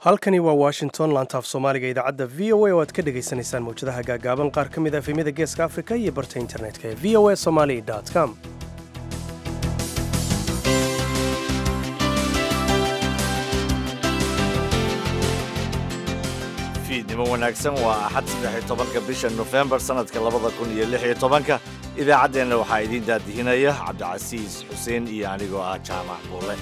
halkani waa washington laantaaf soomaaliga idaacadda v o a oo aad ka dhagaysanaysaan mawjadaha gaagaaban qaar ka mid a efemyada geeska afrika iyo barta internetka ee v o a somali com fiidnimo wanaagsan waa axad saddex iyo tobanka bisha nofembar sannadka labada kun iyo lix iyo tobanka idaacaddeenna waxaa idiin daadihinaya cabdicasiis xuseen iyo anigoo ah jaamac buule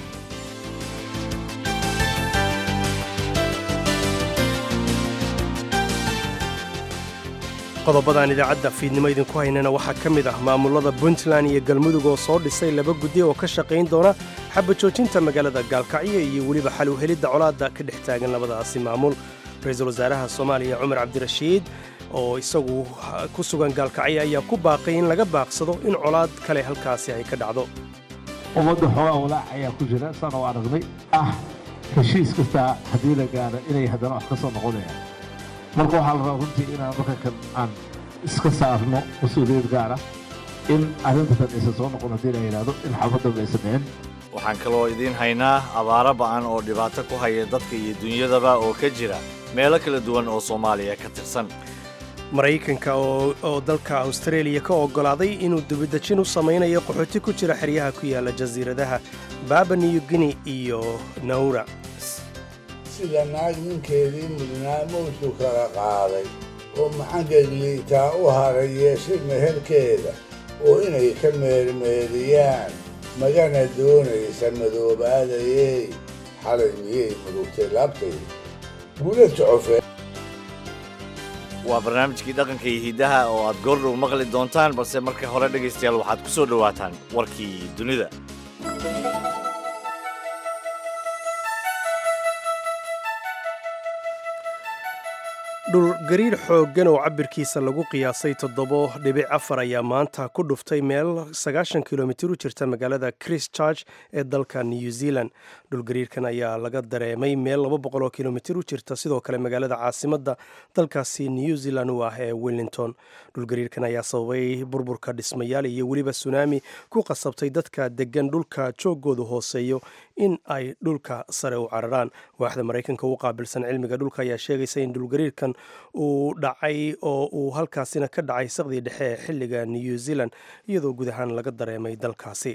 qodobadaan idaacadda fiidnimo idinku haynana waxaa ka mid ah maamulada puntland iyo galmudug oo soo dhisay laba guddi oo ka shaqayn doona xabajoojinta magaalada gaalkacyo iyo weliba xal u helidda colaadda ka dhex taagan labadaasi maamul ra-iisul wasaaraha soomaaliya cumar cabdirashiid oo isagu ku sugan gaalkacyo ayaa ku baaqay in laga baaqsado in colaad kale halkaasi ay ka dhacdo ummadda xoogaa walaac ayaa ku jira saan oo aragnay ah heshiis kastaa haddii la gaaro inay haddana wax ka soo noqonayaan marka waxaa la rabaa runtii inaan marka kan aan iska saarno mas-uuliyad gaara in arrintan aysan soo noqon haddii la yidhaahdo in xaafaddan aysan dhicin waxaan kaloo idiin haynaa abaaro ba'an oo dhibaato ku haya dadka iyo dunyadaba oo ka jira meelo kala duwan oo soomaaliya ka tirsan maraykanka oo dalka austareeliya ka oggolaaday inuu dibadejin u samaynayo qaxooti ku jira xeryaha ku yaala jasiiradaha baaba new guinea iyo nawra sida naag ninkeedii mudnaa mawdku kala qaaday oo maxangegliitaa u haray yeeshay meherkeeda oo inay ka meermeeriyaan magana doonaysa madoobaadayey xalay miyay murugtay laabtay guula jocofee waa barnaamijkii dhaqanka iyo hidaha oo aad goordhow maqli doontaan balse marka hore dhegaystayaal waxaad ku soo dhowaataan warkii dunida dhulgariir xooggan oo cabirkiisa lagu qiyaasay toddobo dhibic afar ayaa maanta ku dhuftay meel sagaashan kilomitir u jirta magaalada christchurch ee dalka new zealand dhulgariirkan ayaa laga dareemay meel laba boqol oo kilomitir u jirta sidoo kale magaalada caasimadda dalkaasi new zealand u ah ee wellington dhulgariirkan ayaa sababay burburka dhismayaal iyo weliba sunaami ku qasabtay dadka degan dhulka joogoodu hooseeyo in ay dhulka sare u cararaan waaxda maraykanka u qaabilsan cilmiga dhulka ayaa sheegaysa in dhulgariirkan uu dhacay oo uu halkaasina ka dhacay saqdii dhexe ee xilliga new zealand iyadoo guud ahaan laga dareemay dalkaasi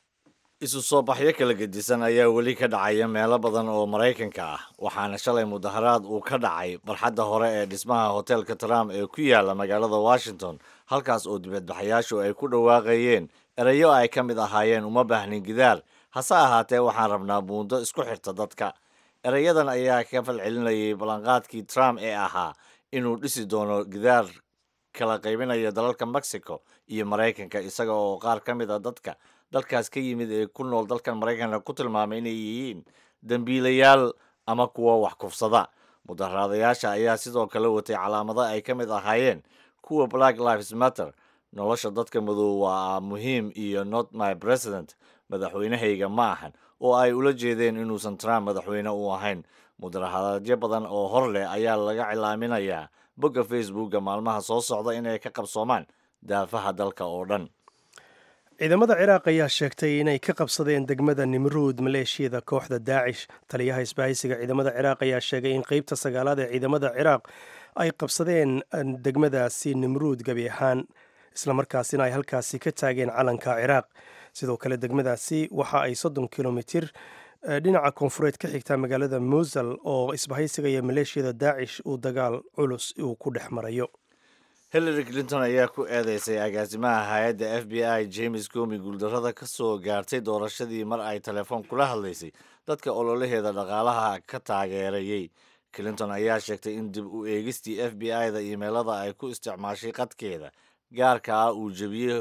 isu soo baxyo kala gedisan ayaa weli ka dhacaya meelo badan oo maraykanka ah waxaana shalay mudaharaad uu ka dhacay barxadda hore ee dhismaha hoteelka trump ee ku yaala magaalada washington halkaas oo dibadbaxayaashu ay ku dhawaaqayeen erayo ay ka mid ahaayeen uma baahnin gidaar hase ahaatee waxaan rabnaa buundo isku xirta dadka erayadan ayaa ka falcelinayay ballanqaadkii trump ee ahaa inuu dhisi doono gidaar kala qaybinaya dalalka mexico iyo maraykanka isaga oo qaar ka mid a dadka dalkaas ka yimid ee ku nool dalkan maraykanka ku tilmaamay inay yihiin dembiilayaal ama kuwa wax kufsada mudaharaadayaasha ayaa sidoo kale watay calaamado ay ka mid ahaayeen kuwa black lives matter nolosha dadka madow waa muhiim iyo not my president madaxweynahayga ma ahan oo ay ula jeedeen inuusan trump madaxweyne u ahayn mudaharaadyo badan oo hor leh ayaa laga cilaaminayaa bogga facebooka maalmaha soo socda inay ka qabsoomaan daafaha dalka oo dhan ciidamada ciraaq ayaa sheegtay inay ka qabsadeen degmada nimruud maleeshiyada kooxda daacish taliyaha isbahaysiga ciidamada ciraaq ayaa sheegay in qeybta sagaalaad ee ciidamada ciraaq ay qabsadeen degmadaasi nimruud gebi ahaan islamarkaasina ay halkaasi ka taageen calanka ciraaq sidoo kale degmadaasi waxa ay soddon kilomitir dhinaca koonfureed ka xigtaa magaalada muusal oo isbahaysiga iyo maleeshiyada daacish uu dagaal culus uu ku dhex marayo hillary clinton ayaa ku eedeysay agaasimaha hay-adda f b i james comi guuldarrada ka soo gaartay doorashadii mar ay telefoon kula hadlaysay dadka ololaheeda dhaqaalaha ka taageerayey clinton ayaa sheegtay in dib u eegistii f b i da imeelada ay ku isticmaashay qadkeeda gaarka ah uu jebiyey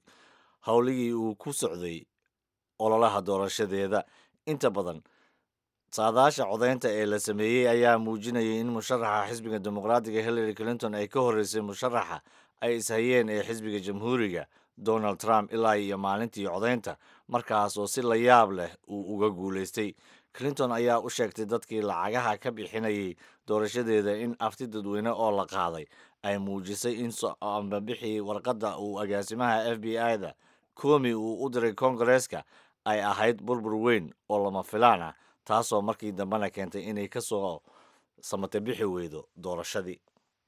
howligii uu ku socday ololaha doorashadeeda inta badan saadaasha codaynta ee la sameeyey ayaa muujinayay in musharaxa xisbiga dimuqraatiga hillary clinton ay ka horreysay musharaxa ay ishayeen ee xisbiga jamhuuriga donald trump ilaa iyo maalintii codaynta markaas oo si la yaab leh uu uga guulaystay clinton ayaa u sheegtay dadkii lacagaha ka bixinayay doorashadeeda in afti dadweyne oo la qaaday ay muujisay in soambabixii warqadda uu agaasimaha f b i da komi uu u diray kongareeska ay ahayd burbur weyn oo lama filaan ah taasoo markii dambena keentay inay ka soo samate bixi weydo doorashadii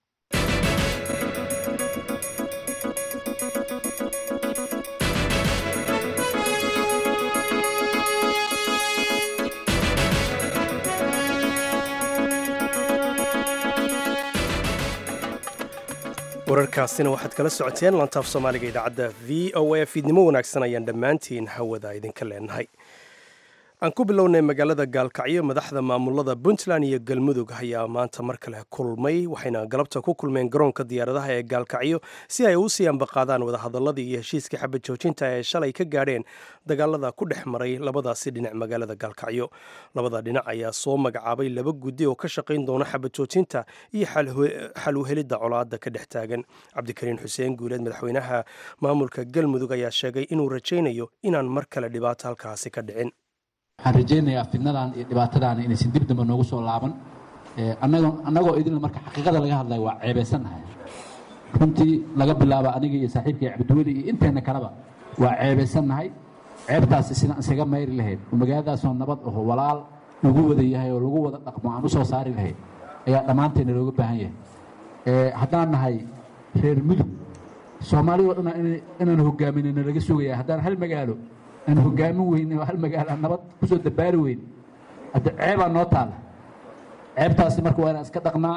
wararkaasina waxaad kala socoteen lantaaf soomaaliga idaacadda v o a fiidnimo wanaagsan ayaan dhammaantiin hawada idinka leenahay aan ku bilownay magaalada gaalkacyo madaxda maamulada puntland iyo galmudug ayaa maanta mar kale kulmay waxayna galabta ku kulmeen garoonka diyaaradaha ee gaalkacyo si ay u sii ambaqaadaan wadahadaladii iyo heshiiskii xabad joojinta ee shalay ka gaadheen dagaalada ku dhex maray labadaasi dhinac magaalada gaalkacyo labada dhinac ayaa soo magacaabay laba guddi oo ka shaqayn doona xabad joojinta iyo xal uhelidda colaada ka dhex taagan cabdikariin xuseen guuleed madaxweynaha maamulka galmudug ayaa sheegay inuu rajaynayo inaan mar kale dhibaato halkaasi ka dhicin waxaan rajaynayaa fidnadan iyo dhibaatadan inaysan dib dambe noogu soo laaban annagoo idinla marka xaqiiqada laga hadlaya waa ceebaysannahay runtii laga bilaabo aniga iyo saaxiibkay cabdiweli iyo inteenna kaleba waa ceebaysannahay ceebtaas sidaan isaga mayri lahayd oo magaaladaasoo nabad aho walaal lagu wada yahay oo lagu wada dhaqmo aan u soo saari lahayd ayaa dhammaanteena looga baahan yahay haddaan nahay reer mudug soomaalida o dhan inaan hogaaminayno laga sugaya haddaan hal magaalo aan hogaamin weyne oo hal magaalo aan nabad ku soo dabaari weyne hadda ceebaa noo taalla ceebtaasi marka waa inaan iska dhaqnaa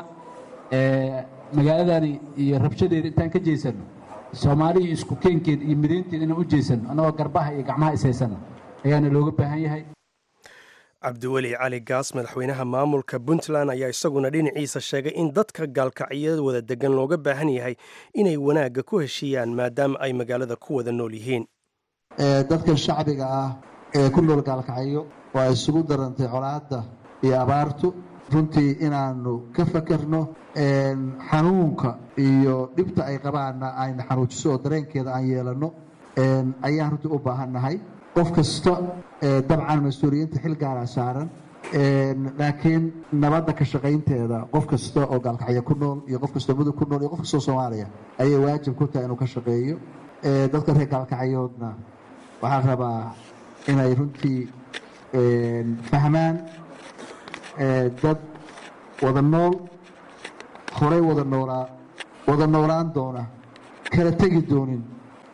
magaaladani iyo rabshadeeda intaan ka jeysano soomaaliya isku keenkeed iyo midaynteed inaan u jeysano annagoo garbaha iyo gacmaha ishaysana ayaana looga baahan yahay cabdiweli cali gaas madaxweynaha maamulka puntland ayaa isaguna dhinaciisa sheegay in dadka gaalkacyo wada degan looga baahan yahay inay wanaagga ku heshiiyaan maadaama ay magaalada ku wada nool yihiin dadka shacbiga ah ee ku nool gaalkacyo oo ay isugu darantay colaadda iyo abaartu runtii inaanu ka fakerno xanuunka iyo dhibta ay qabaanna ayna xanuujiso oo dareenkeeda aan yeelanno ayaan runtii u baahannahay qof kasta dabcan mas-uuliyiinta xil gaara saaran laakiin nabadda ka shaqaynteeda qof kasta oo gaalkacyo ku nool iyo qof kastoo mudug ku nool iyo qof kastoo soomaaliya ayay waajib ku tahay inuu ka shaqeeyo dadka reer gaalkacyoodna waxaan rabaa inay runtii fahmaan dad wada nool horay wada noolaa wada noolaan doona kala tegi doonin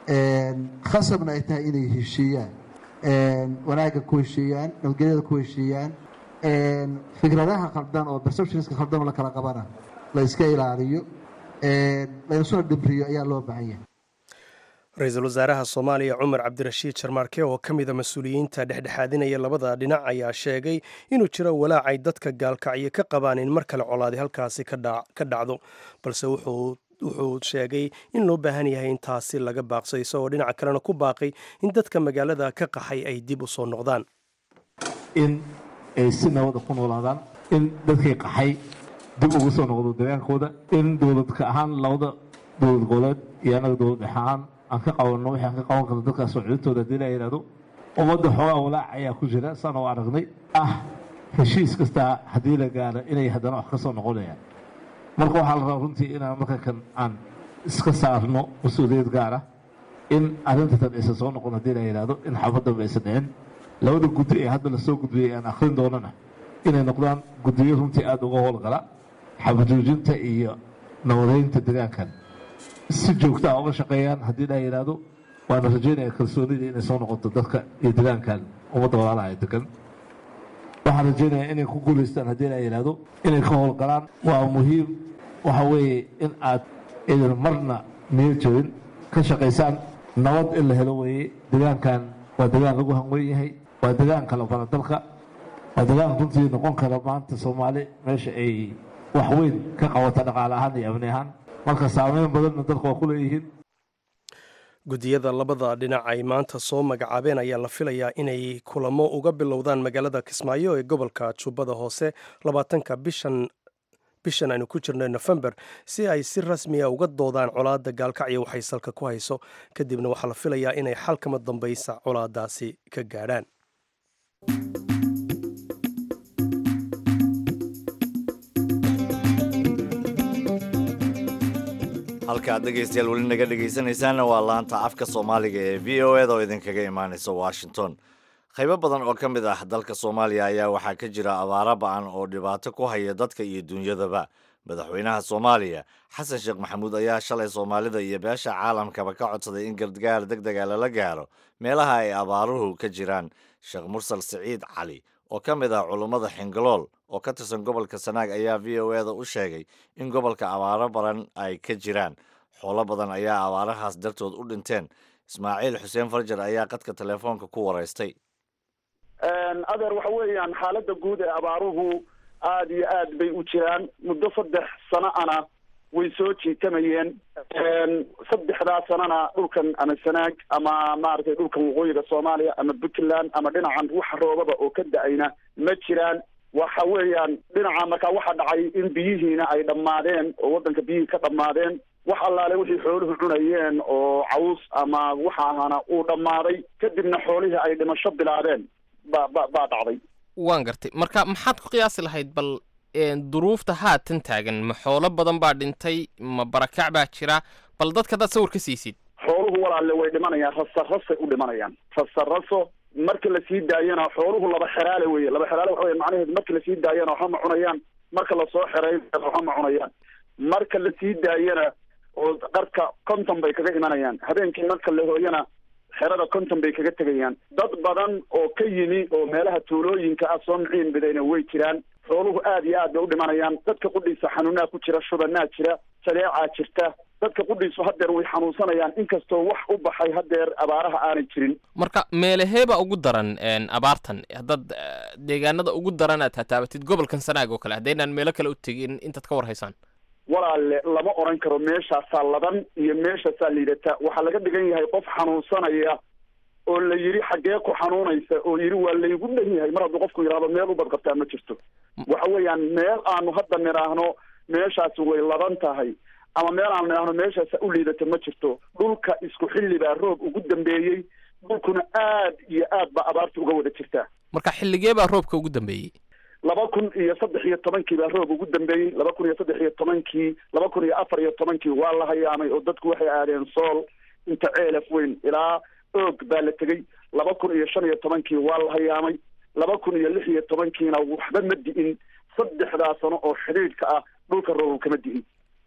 khasabna ay tahay inay heshiiyaan wanaagga ku heshiiyaan nabadgelyada ku heshiiyaan fikradaha khaldan oo perceptionska khaldan oo la kala qabana la iska ilaaliyo laysuna dhibriyo ayaa loo baahan yahay ra-iisul wasaaraha soomaaliya cumar cabdirashiid jarmaarke oo ka mida mas-uuliyiinta dhexdhexaadinaya labada dhinac ayaa sheegay inuu jiro walaacay dadka gaalkacyo ka qabaan in mar kale colaadi halkaasi ka dhacdo balse wuxuu sheegay in loo baahan yahay in taasi laga baaqso isagoo dhinaca kalena ku baaqay in dadka magaalada ka qaxay ay dib u soo noqdaan in ay si nabada ku noolaadaan in dadkii qaxay dib ugu soo noqdo dagaankooda in dowladka ahaan labada dowlad goboleed iyo annaga dowlad dhex ahaan aan ka qabanno wixii aan ka qaban karno dadkaas soo celintooda haddii la yidhahdo ummadda xoogaa walaac ayaa ku jira saan oo aragnay ah heshiis kastaa haddii la gaaro inay haddana wax ka soo noqonayaan marka waxaa la rabaa runtii inaan marka kan aan iska saarno mas-uuliyad gaara in arrintatan aysan soo noqon haddii la yidhahdo in xaafaddanba aysan dhicin labada guddi ee hadda lasoo gudbiyey aan akhrin doonana inay noqdaan guddiyo runtii aada uga howlgala xabajoojinta iyo nabadaynta degaankan si joogta a uga shaqeeyaan haddii la yidhaahdo waana rajaynaya kalsoonida inay soo noqoto dadka iyo degaankan ummadda walaalaha ee degan waxaan rajaynayaa inay ku guulaystaan haddii la yidhaahdo inay ka howlgalaan waa muhiim waxa weeye in aad idin marna niyo jabin ka shaqaysaan nabad in la helo weeye degaankan waa degaan lagu hanwen yahay waa degaan kala baradalka waa degaan runtii noqon kara maanta soomaali meesha ay wax weyn ka qabata dhaqaale ahaan iyo amni ahaan marka saameyn badanna dadka waa ku leeyihiin guddiyada labada dhinac ay maanta soo magacaabeen ayaa la filayaa inay kulamo uga bilowdaan magaalada kismaayo ee gobolka jubbada hoose labaatanka bishan bishan aynu ku jirno nofembar si ay si rasmiya uga doodaan colaadda gaalkacyo waxay salka ku hayso kadibna waxaa la filayaa inay xalkama dambaysa colaadaasi ka gaadhaan halkaad dhegaystayaal weli naga dhegaysanaysaana waa laanta afka soomaaliga ee v o eda oo idinkaga imaanaysa washington qaybo badan oo ka mid ah dalka soomaaliya ayaa waxaa ka jira abaaro ba-an oo dhibaato ku haya dadka iyo duunyadaba madaxweynaha soomaaliya xasan sheekh maxamuud ayaa shalay soomaalida iyo beesha caalamkaba ka codsaday in gargaar deg dega lala gaaro meelaha ay abaaruhu ka jiraan sheekh mursal siciid cali oo ka mid ah culummada xingalool oo ka tirsan gobolka sanaag ayaa v o eda u sheegay in gobolka abaaro badan ay ka jiraan xoolo badan ayaa abaarahaas dartood u dhinteen ismaaciil xuseen farjar ayaa qadka telefoonka ku waraystay adeer waxa weeyaan xaaladda guud ee abaaruhu aada iyo aad bay u jiraan muddo saddex sano ana way soo jiitamayeen saddexdaa sanana dhulkan ama sanaag ama maaragtay dhulkan waqooyiga soomaaliya ama puntland ama dhinacan wax roobaba oo ka da-ayna ma jiraan waxa weeyaan dhinaca markaa waxaa dhacay in biyihiina ay dhammaadeen oo waddanka biyihii ka dhammaadeen wax allaale wixii xooluhu cunayeen oo caws ama waxa ahaana uu dhammaaday kadibna xoolihii ay dhimasho bilaabeen ba ba baa dhacday waan gartay marka maxaad ku qiyaasi lahayd bal duruufta haatan taagan ma xoolo badan baa dhintay ma barakac baa jira bal dadka haddaad sawir ka siisid xooluhu walaalle way dhimanayaan rasa rasay u dhimanayaan rasa raso marka lasii daayana xooluhu laba xeraale weye laba xeraale waxa wey macnaheedu marka lasii daayana waxba ma cunayaan marka lasoo xereyn waxba ma cunayaan marka lasii daayana oo qarka konton bay kaga imanayaan habeenkii marka la hooyana xerada konton bay kaga tegayaan dad badan oo ka yimi oo meelaha tuulooyinka ah soo miciin bidayna way jiraan xooluhu aad iyo aad bay u dhimanayaan dadka qudhiisa xanuunaa ku jira shubanaa jira jaleecaa jirta dadka qudhiisu hadeer way xanuunsanayaan inkastoo wax u baxay hadeer abaaraha aanay jirin marka meelaheeba ugu daran abaartan haddaad deegaanada ugu daran aad tataabatid gobolkan sanaag oo kale haddaynaan meelo kale u tegin intaad ka war haysaan walaalle lama oran karo meeshaasaa ladan iyo meeshaasaa liidata waxaa laga dhigan yahay qof xanuunsanaya oo la yidhi xaggee ku xanuunaysa oo yidhi waa laygu dhan yahay mar hadduu qofku yidhahdo meel u badqabtaa ma jirto waxa weeyaan meel aanu hadda nidhaahno meeshaasi way ladan tahay ama meel aanu nidhaahno meeshaasa u liidata ma jirto dhulka isku xilli baa roob ugu dambeeyey dhulkuna aad iyo aad baa abaarta uga wada jirtaa marka xilligee baa roobka ugu dambeeyey laba kun iyo saddex iyo tobankii baa roob ugu dambeeyey laba kun iyo saddex iyo tobankii laba kun iyo afar iyo tobankii waa la hayaamay oo dadku waxay aadeen sool inta ceelaf weyn ilaa oog baa la tegey laba kun iyo shan iyo tobankii waa la hayaamay laba kun iyo lix iyo tobankiina waxba ma di'in saddexdaa sano oo xidhiidhka ah dhulka roob kama di'in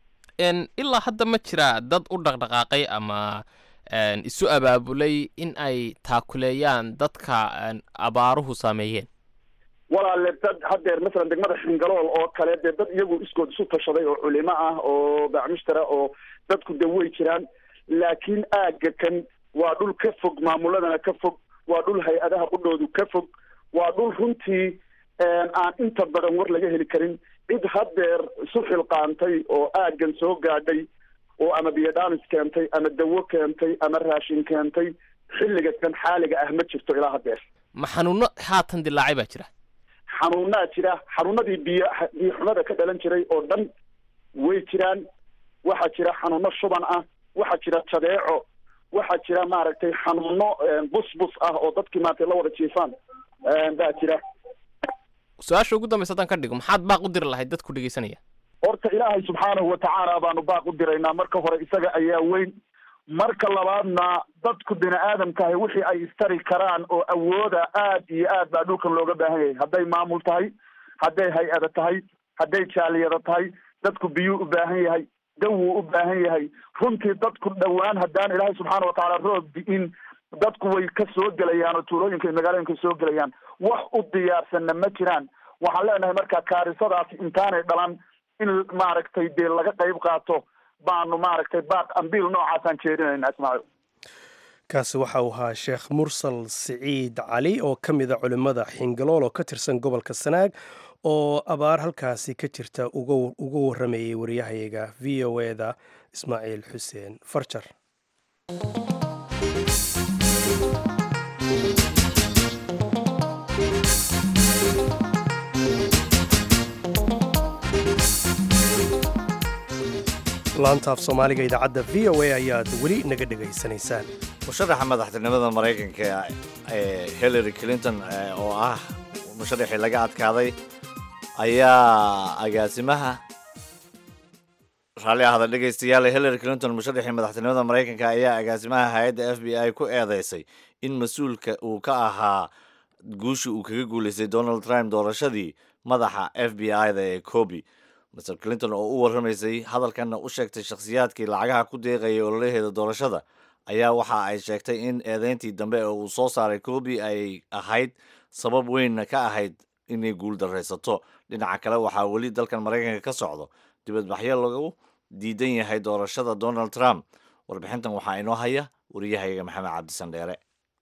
ilaa hadda ma jiraa dad u dhaqdhaqaaqay ama isu abaabulay in ay taakuleeyaan dadka abaaruhu saameeyeen walaale dad hadeer masalan degmada xingalool oo kale dee dad iyagu iskood isu tashaday oo culimo ah oo bacmushtara oo dadku de way jiraan laakiin aagga kan waa dhul ka fog maamuladana ka fog waa dhul hay-adaha qudhoodu ka fog waa dhul runtii aan inta badan war laga heli karin cid hadeer isu xilqaantay oo aaggan soo gaadhay oo ama biyodhamis keentay ama dawo keentay ama raashin keentay xilliga kan xaaliga ah ma jirto ilaa hadeer ma xanuuno haatan dilaacay baa jira xanuunaa jira xanuunadii biyo biyo xumada ka dhalan jiray oo dhan way jiraan waxaa jira xanuuno shuban ah waxaa jira jadeeco waxaa jira maaragtay xanuuno busbus ah oo dadkii maaragtay la wada jiifaan baa jira su-aasha ugu dambaysa haddaan ka dhigo maxaad baaq u diri lahayd dadku dhegeysanaya horta ilaahay subxaanahu watacaala baanu baaq u diraynaa marka hore isaga ayaa weyn marka labaadna dadku bini aadamkahay wixii ay istari karaan oo awooda aad iyo aad baa dhulkan looga baahan yahay hadday maamul tahay hadday hay-ada tahay hadday jaaliyada tahay dadku biyuu u baahan yahay dawuu u baahan yahay runtii dadku dhowaan haddaan ilaahay subxaana watacaala roob di-in dadku way ka soo gelayaan oo tuulooyinka iyo magaalooyinka soo gelayaan wax u diyaarsanna ma jiraan waxaan leenahay marka kaarisadaasi intaanay dhalan in maaragtay dee laga qayb qaato baanu maaragtay baaq ambiil noocaasaan jeedinayna ismaaciil kaasi waxa uu ahaa sheekh mursal siciid cali oo ka mida culimmada xingalool oo ka tirsan gobolka sanaag oo abaar halkaasi ka jirta uga warramayay waryahayaga v o e da ismaaciil xuseen farjar laantaaf soomaaliga idaacadda v o a ayaad weli naga dhegaysanaysaan musharaxa madaxtinimada maraykanka ee hillary clinton oo ah musharaxii laga adkaaday ayaa agaasimaha raalli ahda dhegaystayaal hillary clinton musharaxii madaxtinimada maraykanka ayaa agaasimaha hay-adda f b i ku eedeysay in mas-uulka uu ka ahaa guushii uu kaga guulaystay donald trump doorashadii madaxa f b i-da ee cobi master clinton oo u warramaysay hadalkanna u sheegtay shakhsiyaadkii lacagaha ku deeqayay ololaheeda doorashada ayaa waxa ay sheegtay in eedeyntii dambe oo uu soo saaray cobi ay ahayd sabab weynna ka ahayd inay guul daraysato dhinaca kale waxaa weli dalkan maraykanka ka socdo dibadbaxyo lagu diidan yahay doorashada donald trump warbixintan waxaa inoo haya wariyahayaga maxamed cabdisan dheere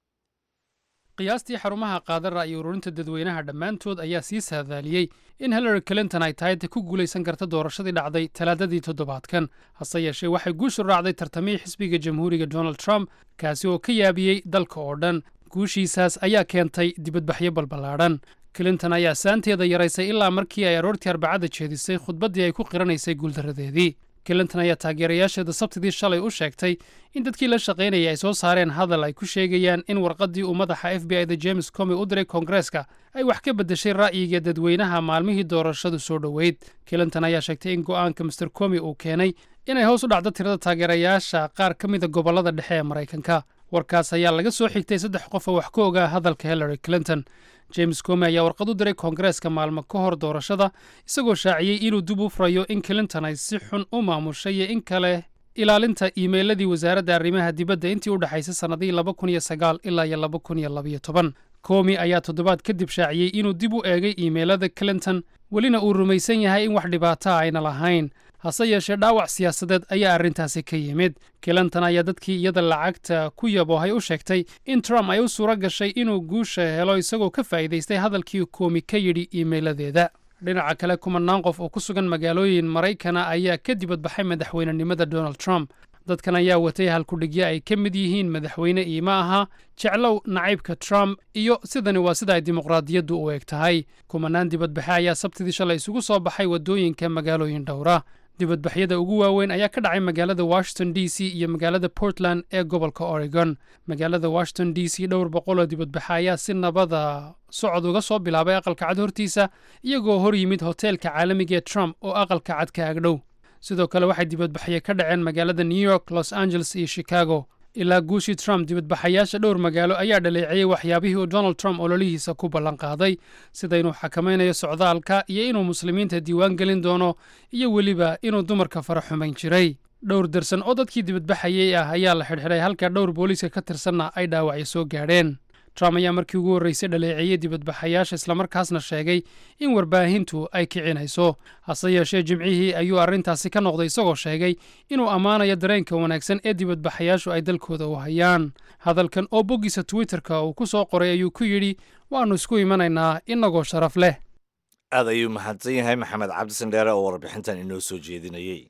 qiyaastii xarumaha qaada ra'yi ururinta dadweynaha dhammaantood ayaa sii saadaaliyey in hillary clinton ay tahay ta ku guulaysan karta doorashadii dhacday talaadadii toddobaadkan hase yeeshee waxay guushu raacday tartamihii xisbiga jamhuuriga donald trump kaasi oo ka yaabiyey dalka oo dhan guushiisaas ayaa keentay dibadbaxyo balballaadhan clinton ayaa saanteeda yaraysay ilaa markii ay aroortii arbacada jeedisay khudbaddii ay ku qiranaysay guuldarradeedii clinton ayaa taageerayaasheeda sabtidii shalay u sheegtay in dadkii la shaqaynayay ay soo saareen hadal ay ku sheegayaan in warqaddii uu madaxa f b i da james comi u diray koongareeska ay wax ka beddeshay ra'yiga dadweynaha maalmihii doorashadu soo dhoweyd clinton ayaa sheegtay in go'aanka master comi uu keenay inay hoos u dhacdo tirada taageerayaasha qaar ka mida gobollada dhexe ee maraykanka warkaas ayaa laga soo xigtay saddex qof oo wax ka ogaa hadalka hillary clinton james comi ayaa warqad u diray koongareeska maalmo ka hor doorashada isagoo shaaciyey inuu dib u furayo in clinton ay si xun u maamushay iyo in kale ilaalinta iimeyladii wasaaradda arrimaha dibadda intii u dhexaysay sannadihii laba kun iyo sagaal ilaa iyo laba kun iyo labayo toban comi ayaa toddobaad kadib shaaciyey inuu dib u eegay iimeylada clinton welina uu rumaysan yahay in wax dhibaata ayna lahayn hase yeeshee dhaawac siyaasadeed ayaa arrintaasi ka yimid clinton ayaa dadkii iyada lacagta ku yaboohay u sheegtay in trump ay u suuro gashay inuu guusha helo isagoo ka faa'iidaystay hadalkii koomi ka yidhi iimeyladeeda dhinaca kale kumanaan qof oo ku sugan magaalooyin maraykana ayaa ka dibadbaxay madaxweynenimada donald trump dadkan ayaa watay halkudhigyo ay ka mid yihiin madaxweyne iima aha jeclow nacaybka trump iyo sidani waa sida ay dimuqraadiyaddu u eg tahay kumanaan dibadbaxe ayaa sabtidii shalay isugu soo baxay waddooyinka magaalooyin dhowra dibadbaxyada ugu waaweyn ayaa ka dhacay magaalada washington d c iyo magaalada portland ee gobolka oregon magaalada washington d c dhowr boqol oo dibadbaxe ayaa si nabada socod uga soo bilaabay aqalka cad hortiisa iyagoo hor yimid hoteelka caalamiga ee trump oo aqalka cad ka agdhow sidoo kale waxay dibadbaxyo ka dhaceen magaalada new york los angeles iyo chicago ilaa guushii trump dibadbaxayaasha dhowr magaalo ayaa dhaleeceeyey waxyaabihii uu donald trump ololihiisa ku ballan qaaday sida inuu xakamaynayo socdaalka iyo inuu muslimiinta diiwaan gelin doono iyo weliba inuu dumarka fara xumayn jiray dhowr darsan oo dadkii dibadbaxayey ah ayaa la xidhxidhay halka dhowr booliiska ka tirsanna ay dhaawacyo soo gaadheen trump ayaa markii ugu horreysay dhaleeceeyey dibadbaxayaasha islamarkaasna sheegay in warbaahintu ay kicinayso hase yeeshee jimcihii ayuu arrintaasi ka noqday isagoo sheegay inuu ammaanayo dareenka wanaagsan ee dibadbaxayaashu ay dalkooda u hayaan hadalkan oo boggiisa twitterka uu ku soo qoray ayuu ku yidhi waannu isku imanaynaa inagoo sharaf leh aad ayuu mahadsan yahay maxamed cabdisan dheere oo warbixintan inoo soo jeedinayey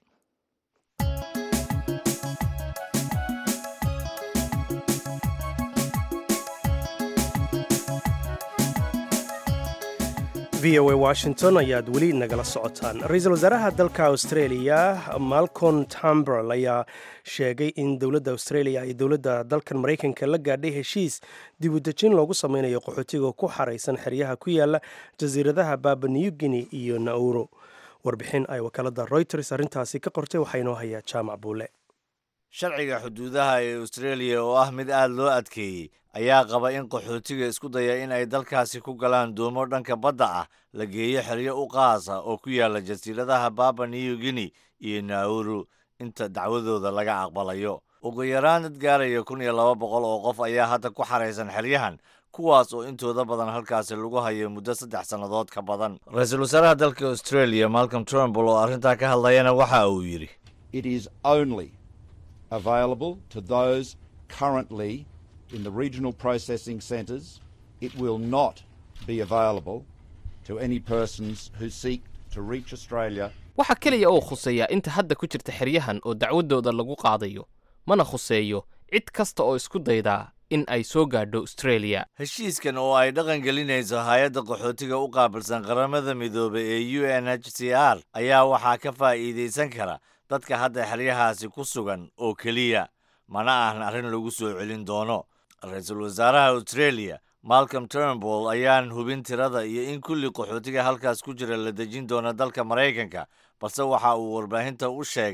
v o a washington ayaad weli nagala socotaan ra-iisul wasaaraha dalka australia malcolm tambrel ayaa sheegay in dowladda australia iyo dowladda dalkan maraykanka la gaadhay heshiis dib u dejin loogu sameynayo qaxootiga ku xaraysan xeryaha ku yaala jasiiradaha baba new guinea iyo nauro warbixin ay wakaalada reuters arrintaasi ka qortay waxaa inoo hayaa jaamac buule sharciga xuduudaha ee australia oo ah mid aad loo adkeeyey ayaa qaba in qaxootiga isku daya in ay dalkaasi ku galaan doomo dhanka badda ah la geeyo xeryo u qaas ah oo ku yaala jasiiradaha baba new guinea iyo nauru inta dacwadooda laga aqbalayo ugu yaraan dad gaaraya kun iyo laba boqol oo qof ayaa hadda ku xaraysan xeryahan kuwaas oo intooda badan halkaasi lagu hayo muddo saddex sannadood ka badan ra-iisul wasaaraha dalka australia malcolm trumbull oo arrintaa ka hadlayana waxa uu yidhi available to those currently in the regional processing centres. It will not be available to any persons who seek to reach Australia. waxaa keliya oo khuseeya inta hadda ku jirta xeryahan oo dacwadooda lagu qaadayo mana khuseeyo cid kasta oo isku daydaa in ay soo gaadho australia heshiiskan oo ay dhaqan gelinayso hay-adda qaxootiga u qaabilsan qaramada midoobay ee u n h c r ayaa waxaa ka faa'iidaysan kara dadka hadda xeryahaasi ku sugan oo keliya mana ahan arrin lagu soo celin doono ra-iisul wasaaraha australia malcolm turnbull ayaan hubin tirada iyo in kulli qaxootiga halkaas ku jira la dejin doono dalka maraykanka balse waxa uu warbaahinta u sheegay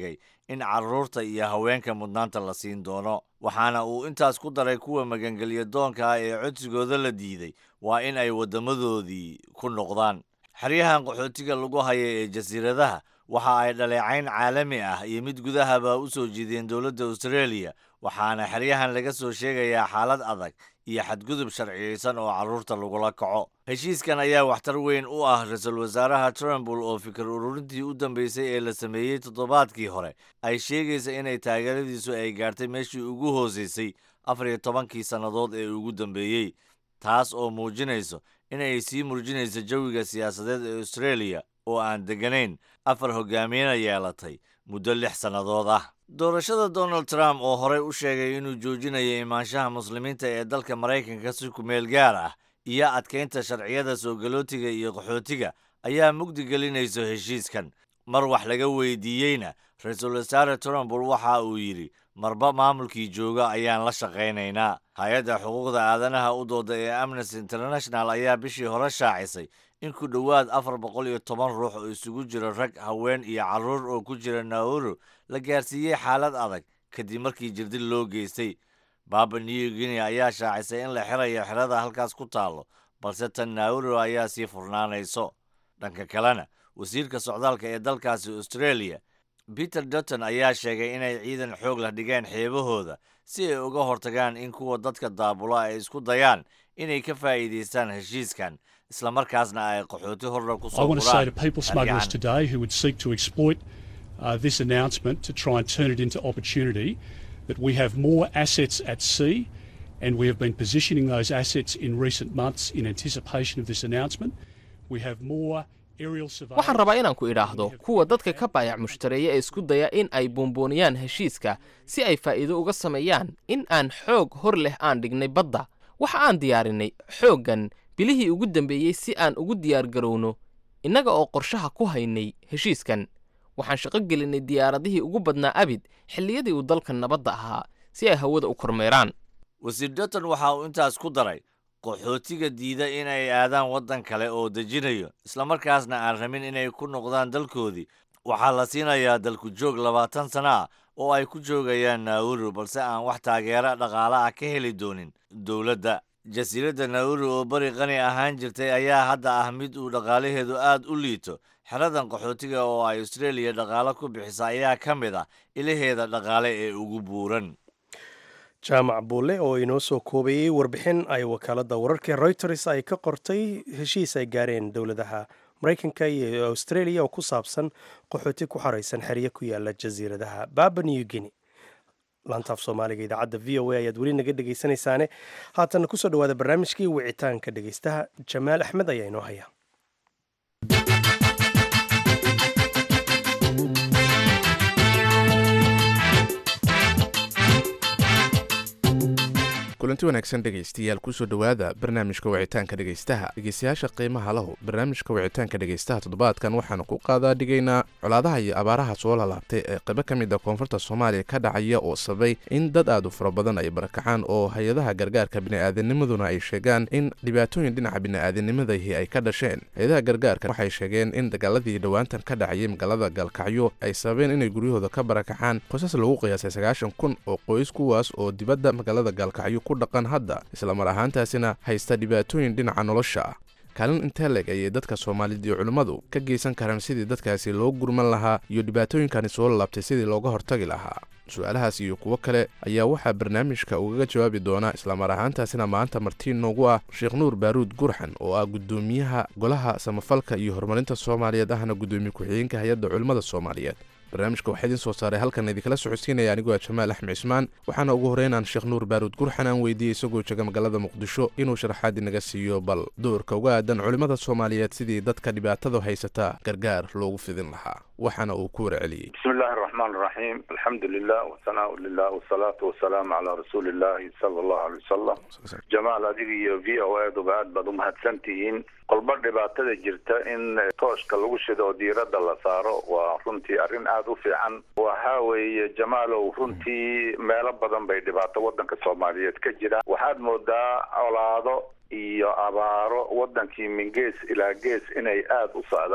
in carruurta iyo haweenka mudnaanta la siin doono waxaana uu intaas ku daray kuwa magangelya doonka ah ee codsigooda la diiday waa in ay waddamadoodii ku noqdaan xeryahan qaxootiga lagu haya ee jasiiradaha waxa ay dhaleecayn caalami ah iyo mid gudahaba u soo jiideen dowladda australia waxaana xeryahan laga soo sheegayaa xaalad adag iyo xadgudub sharciyeysan oo carruurta lagula kaco heshiiskan ayaa waxtar weyn u ah ra-iisul wasaaraha trumbul oo fikir ururintii u dambeysay ee la sameeyey toddobaadkii hore ay sheegaysa inay taageeradiisu ay gaartay meeshii ugu hooseysay afar iyo tobankii sannadood ee ugu dambeeyey taas oo muujinayso inay sii murjinayso jawiga siyaasadeed ee australia oo aan degganayn afar hogaamiyena yeelatay muddo lix sannadood ah doorashada donald trump oo horey u sheegay inuu joojinayo imaanshaha muslimiinta ee dalka maraykanka si kumeel gaar ah iyo adkaynta sharciyada soo galootiga iyo qaxootiga ayaa mugdi gelinayso heshiiskan mar wax laga weydiiyeyna ra-iisul wasaare trumbul waxa uu yidhi marba maamulkii jooga ayaan la shaqaynaynaa hay-adda xuquuqda aadanaha u dooda ee amnesty international ayaa bishii hore shaacisay in ku dhowaad afar boqol iyo toban ruux oo isugu jira rag haween iyo carruur oo ku jira nauru la gaarsiiyey xaalad adag kadib markii jirdil loo geystay baba new guinea ayaa shaacisay in la xirayo xerada halkaas ku taallo balse tan nauru ayaa sii furnaanayso dhanka kalena wasiirka socdaalka ee dalkaasi australia peter dutton ayaa sheegay inay ciidan xoog la dhigeen xeebahooda si ay uga hortagaan in kuwa dadka daabula ay isku dayaan inay ka faa'iidaystaan heshiiskan islamarkaasna ay qaxooti horna ku I soo want to say to guraan people smugglers Aryahan. today who would seek to exploit uh, this announcement to try and turn it into opportunity that we have more assets at sea and we have been positioning those assets in recent months in anticipation of this announcement. We have more aerial surveillance. waxaan rabaa inaan ku idhaahdo kuwa dadka ka baayac mushtareeya ee isku daya in ay buunbuuniyaan heshiiska si ay faa'iido uga sameeyaan in aan xoog hor leh aan dhignay badda waxa aan diyaarinay xooggan bilihii ugu dambeeyey si aan ugu diyaargarowno innaga oo qorshaha ku haynay heshiiskan waxaan shaqo gelinay diyaaradihii ugu badnaa abid xilliyadii uu dalka nabadda ahaa si ay hawada u kormeeraan wasiir dutton waxa uu intaas ku daray qaxootiga diida inay aadaan waddan kale oo dejinayo islamarkaasna aan rabin inay ku noqdaan dalkoodii waxaa la siinayaa dalku joog labaatan sana ah oo ay ku joogayaan nauru balse aan wax taageero dhaqaale ah ka heli doonin dowladda jasiiradda nauru oo bari qani ahaan jirtay ayaa hadda ah mid uu dhaqaalaheedu aad u liito xeradan qaxootiga oo ay australia dhaqaale ku bixisa ayaa ka mid ah ilaheeda dhaqaale ee ugu buuran jaamac buulle oo inoo soo koobayey warbixin ay wakaaladda wararka reuters ay ka qortay heshiis ay gaareen dowladaha maraykanka iyo australia oo ku saabsan qaxooti ku xaraysan xeryo ku yaala jasiiradaha baba new guinea laantaaf soomaaliga idaacadda v o a ayaad weli naga dhegaysanaysaane haatanna kusoo dhawaada barnaamijkii wicitaanka dhegaystaha jamaal axmed ayaa inoo haya kulanti wanaagsan dhegaystayaal kusoo dhowaada barnaamijka wicitaanka dhegaystaha dhegaystayaasha qiimaha lahu barnaamijka wicitaanka dhegaystaha toddobaadkan waxaanu ku qaadaa dhigaynaa colaadaha iyo abaaraha soo lalaabtay ee qaybo ka mid a koonfurta soomaaliya ka dhacaya oo sabay in dad aad u fara badan ay barakacaan oo hay-adaha gargaarka bini'aadanimaduna ay sheegaan in dhibaatooyin dhinaca bini'aadanimadahi ay ka dhasheen hay-adaha gargaarka waxay sheegeen in dagaaladii dhowaantan ka dhacayay magaalada gaalkacyo ay sababeen inay guryahooda ka barakacaan qoysas lagu qiyaasay sagaashan kun oo qoys kuwaas oo dibadda magaalada gaalkacyo ku dhaqan hadda islamar ahaantaasina haysta dhibaatooyin dhinaca nolosha ah kaalin intee leg ayay dadka soomaalida iyo culimmadu ka geysan karaan sidii dadkaasi loo gurman lahaa iyo dhibaatooyinkani soo laabtay sidii looga hortagi lahaa su-aalahaas iyo kuwo kale ayaa waxaa barnaamijka ugaga jawaabi doona islamar ahaantaasina maanta martiin noogu ah sheekh nuur baaruud gurxan oo ah guddoomiyaha golaha samafalka iyo horumarinta soomaaliyeed ahna guddoomiye ku-xigeenka hay-adda culimmada soomaaliyeed barnaamijka waxaa idiin soo saaray halkan idinkala socodsiinaya anigoo ah jamaal axmed cismaan waxaana ugu horeynaan sheekh nuur baaruud gurxan aan weydiiyey isagoo jega magaalada muqdisho inuu sharaxaad inaga siiyo bal doorka uga aadan culimmada soomaaliyeed sidii dadka dhibaatada haysata gargaar loogu fidin lahaa waxaana uu ku warceliyey بسم الله الرحمن الرحيم الحمد لله والثناء لله والصلاة والسلام على رسول الله صلى الله عليه وسلم جمال adiga iyo v o eeduba aad baad umahadsan tihiin qolba dhibaatada jirta in tooshka lagu shido oo diiradda la saaro waa runtii arrin aada u fiican waxa weeye jamaalow runtii meelo badan bay dhibaato waddanka soomaaliyeed ka jira waxaad moodaa colaado iyo abaaro waddankii min gees ilaa gees inay aada u socdaan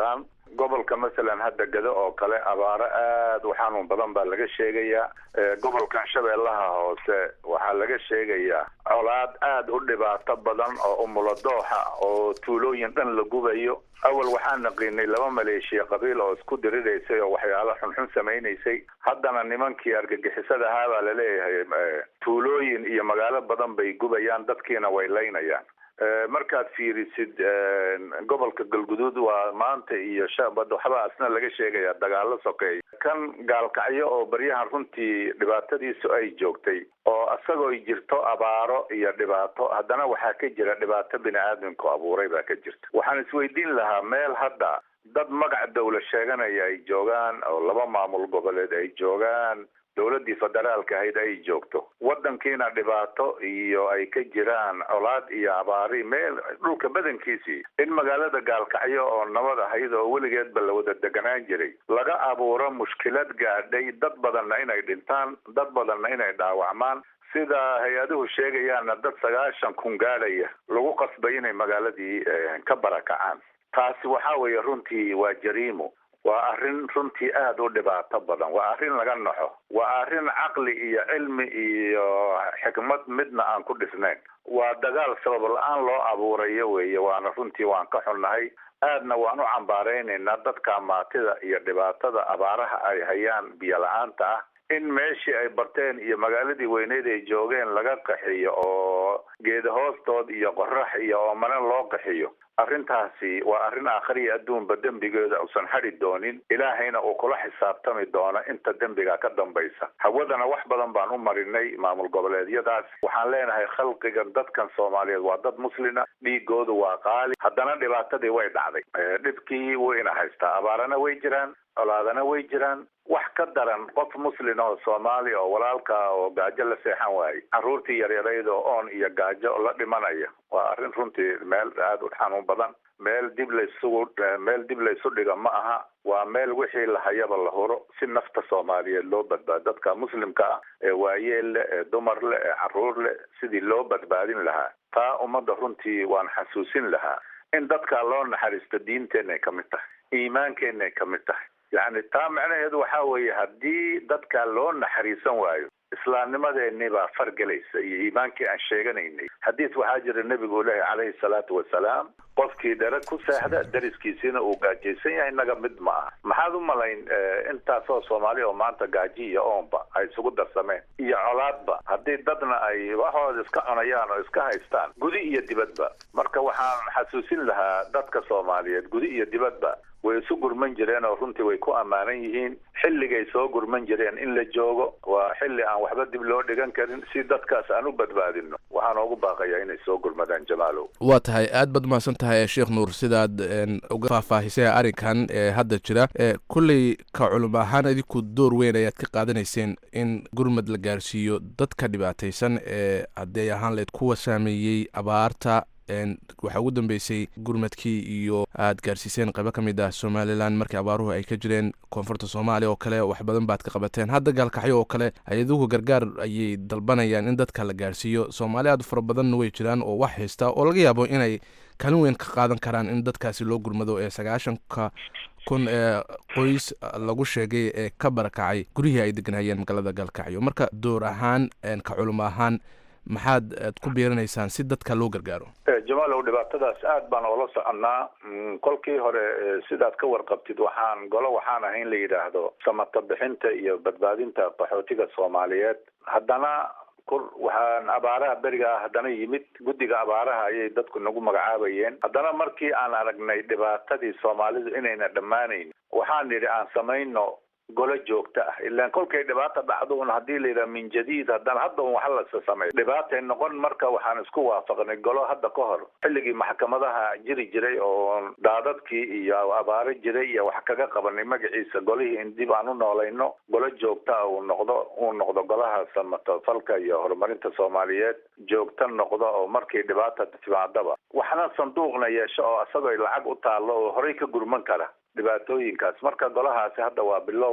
gobolka masalan hadda gado oo kale abaaro aad u xanuun badan baa laga sheegayaa gobolkan shabeellaha hoose waxaa laga sheegayaa colaad aad u dhibaato badan oo umuladooxa oo tuulooyin dhan la gubayo awal waxaan naqiinay laba maleeshiya qabiil oo isku diriraysay oo waxyaalo xunxun samaynaysay haddana nimankii argagixisada ahaa baa laleeyahay tuulooyin iyo magaalo badan bay gubayaan dadkiina way laynayaan markaad fiirisid gobolka galguduud waa maanta iyo shabad waxbaa asna laga sheegaya dagaalo sokeeya kan gaalkacyo oo baryahan runtii dhibaatadiisu ay joogtay oo isagoo jirto abaaro iyo dhibaato haddana waxaa ka jira dhibaato bini aadamku abuuray baa ka jirta waxaan isweydiin lahaa meel hadda dad magac dawla sheeganaya ay joogaan oo laba maamul goboleed ay joogaan dowladdii federaalka ahayd ay joogto waddankiina dhibaato iyo ay ka jiraan colaad iyo abaari meel dhulka badankiisii in magaalada gaalkacyo oo nabad ahayd oo weligeedba la wada deganaan jiray laga abuuro mushkilad gaadhay dad badanna inay dhintaan dad badanna inay dhaawacmaan sida hay-aduhu sheegayaanna dad sagaashan kun gaadhaya lagu qasbay inay magaaladii ka barakacaan taasi waxaa weeye runtii waa jariimo waa arrin runtii aada u dhibaato badan waa arrin laga naxo waa arrin caqli iyo cilmi iyo xikmad midna aan ku dhisnayn waa dagaal sabab la-aan loo abuurayo weeye waana runtii waan ka xunnahay aadna waan u cambaaraynaynaa dadka maatida iyo dhibaatada abaaraha ay hayaan biyo la-aanta ah in meeshii ay barteen iyo magaaladii weyneyd ay joogeen laga qaxiyo oo geeda hoostood iyo qorax iyo oomane loo qaxiyo arrintaasi waa arrin aakhiriya adduunba dembigeeda uusan xadi doonin ilaahayna uu kula xisaabtami doono inta dembiga ka dambaysa hawadana wax badan baan u marinay maamul goboleedyadaas waxaan leenahay khalqigan dadkan soomaaliyeed waa dad muslina dhiigoodu waa qaali haddana dhibaatadii way dhacday dhibkii wayna haystaa abaarana way jiraan colaadana way jiraan wax ka daran qof muslin oo soomaali oo walaalka oo gaajo la seexan waaye carruurtii yaryarayd oo oon iyo gaajo la dhimanaya waa arrin runtii meel aada u xanuun badan meel dib laysugu meel dib laysu dhiga ma aha waa meel wixii lahayaba la huro si nafta soomaaliyeed loo badbaado dadka muslimka ah ee waayeel leh ee dumar leh ee carruur leh sidii loo badbaadin lahaa taa ummadda runtii waan xasuusin lahaa in dadka loo naxariisto diinteenay ka mid tahay iimaankeenay ka mid tahay yacni taa macnaheedu waxaa weeye haddii dadka loo naxariisan waayo islaamnimadeenii baa fargelaysa iyo iimaankii aan sheeganaynay xadiis waxaa jira nebigu ilaahi calayhi salaatu wasalaam qofkii dhere ku seexda dariskiisiina uu gaajaysan yahay naga mid ma aha maxaad u malayn intaasoo soomaali oo maanta gaaji iyo oonba ay isugu darsameen iyo colaadba haddii dadna ay waxooda iska cunayaan oo iska haystaan gudi iyo dibadba marka waxaan xasuusin lahaa dadka soomaaliyeed gudi iyo dibadba way isu gurman jireen oo runtii way ku ammaanan yihiin xilligay soo gurman jireen in la joogo waa xilli aan waxba dib loo dhigan karin si dadkaas aan u badbaadino waxaan oogu baaqayaa inay soo gurmadaan jamaalow waa tahay aad baad umahadsan tahay sheekh nuur sidaad uga faahfaahisay arrinkan ee hadda jira kulley ka culum ahaan idinku door weyn ayaad ka qaadanayseen in gurmad la gaarsiiyo dadka dhibaataysan ee haddii ahaan leed kuwa saameeyey abaarta waxaa ugu dambeysay gurmadkii iyo aad gaarsiiseen qaybo ka mid ah somalilan markii abaaruhu ay ka jireen koonfurta soomaaliya oo kale wax badan baad ka qabateen hadda gaalkaxyo oo kale ayaduhu gargaar ayay dalbanayaan in dadka la gaarsiiyo soomaali aad fara badanna way jiraan oo wax haysta oo laga yaabo inay kaalin weyn ka qaadan karaan in dadkaasi loo gurmado ee sagaashanka kun ee qoys lagu sheegay ee ka barakacay guryihii ay deganayeen magaalada gaalkacyo marka door ahaan ka culum ahaan maxaad ku biirinaysaan si dadka loo gargaaro jamaalow dhibaatadaas aad baan oola soconnaa kolkii hore sidaad ka warqabtid waxaan golo waxaan ahayn la yidhaahdo samata bixinta iyo badbaadinta qaxootiga soomaaliyeed haddana kur waxaan abaaraha beriga ah haddana yimid guddiga abaaraha ayay dadku nagu magacaabayeen haddana markii aan aragnay dhibaatadii soomaalidu inayna dhammaanayn waxaan nidhi aan samayno golo joogto ah ilaan kolkay dhibaata dhacdo un haddii layidhaha min jadiid haddana hadda un waxa lasa sameeyo dhibaatay noqon marka waxaan isku waafaqnay golo hadda ka hor xilligii maxkamadaha jiri jiray oo daadadkii iyo abaaro jiray iyo wax kaga qabanay magaciisa golihii in dib aan u noolayno golo joogto ah uu noqdo uu noqdo golaha samatafalka iyo horumarinta soomaaliyeed joogto noqdo oo markii dhibaata timaadaba waxna sanduuqna yeesho oo isagoo lacag u taallo oo horey ka gurman kara dhibaatooyinkaas marka golahaasi hadda waa bilow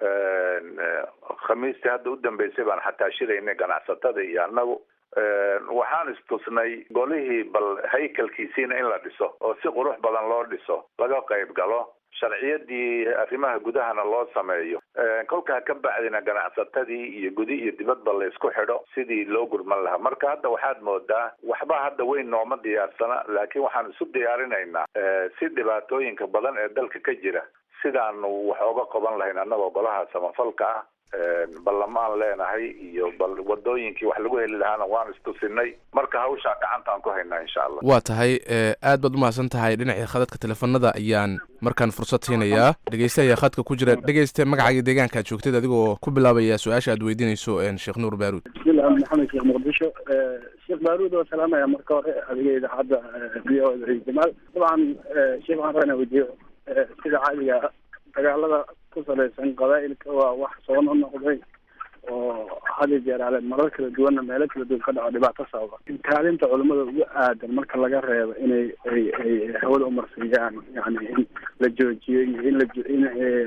khamiistii hadda u dambeysay baan xataa shiraynay ganacsatada iyo annagu waxaan istusnay golihii bal haykalkiisiina in la dhiso oo si qurux badan loo dhiso laga qayb galo sharciyadii arrimaha gudahana loo sameeyo kolkaa ka bacdina ganacsatadii iyo gudi iyo dibadba la isku xidho sidii loo gurman lahaa marka hadda waxaad moodaa waxba hadda weyn nooma diyaarsana laakiin waxaan isu diyaarinaynaa si dhibaatooyinka badan ee dalka ka jira sidaanu wax oga qaban lahayn annagoo golaha samafalka ah ballamaan leenahay iyo bal wadooyinkii wax lagu heli lahaana waan istusinay marka hawshaa gacantaan ku haynaa insha allah waa tahay aad baad umahadsan tahay dhinacii khadadka teleefanada ayaan markaan fursad siinayaa dhegeyste ayaa khadka ku jira dhegeyste magacaaga deegaanka aad joogtid adigoo ku bilaabaya su-aasha aad weydiinayso sheekh nuur baaruud bismillah maxamed sheekh muqdisho sheekh baaruud oo salaamaya marka hore adiga idaacadda v o jamaal dabcan sheekh waxaan rabaa inaan weydiiyo sida caadiga dagaalada ku salaysan qabaa'ilka waa wax soo noqnoqday oo had iyo jeer ale marar kala duwanna meelo kala duwan ka dhaco dhibaato sababa kaalinta culimada ugu aadan marka laga reebo inay ay ay hawada umarsiiyaan yani in la joojiyo iyo in la in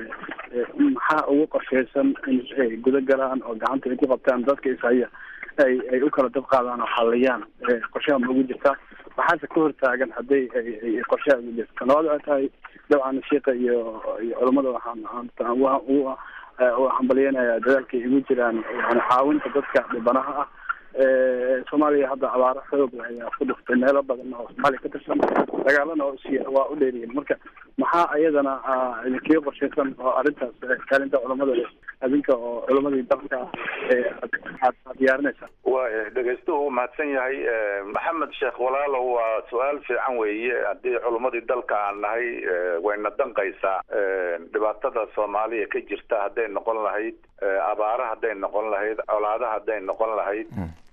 maxaa ugu qorshaysan in ay guda galaan oo gacanta ay ku qabtaan dadka ishaya ay ay u kala dab qaadaan oo xaliyaan qorshaha ma ugu jirtaa maxaase ka hortaagan hadday ay qorshaha ugu jirta kanabaad waxay tahay dabcan sheika iyo iyo culamada waxaan u hambalyeynaya dadaalka igu jiraan yani caawinta dadka dhibanaha ah soomaaliya hadda abaaro xoog ayaa ku dhuftay meelo badan oo soomaaliya ka tirsan dagaalana waa u dheeriyin marka maxaa ayadana idinkiga qorshaysan oo arrintaas kaalinta culamada adinka oo culamadii dalka aad diyaarinaysaa waaya dhegeystuhu uu mahadsan yahay maxamed sheekh walaalow waa su-aal fiican weeye haddii culumadii dalka aan nahay wayna danqaysaa dhibaatada soomaaliya ka jirta hadday noqon lahayd abaara hadday noqon lahayd colaada hadday noqon lahayd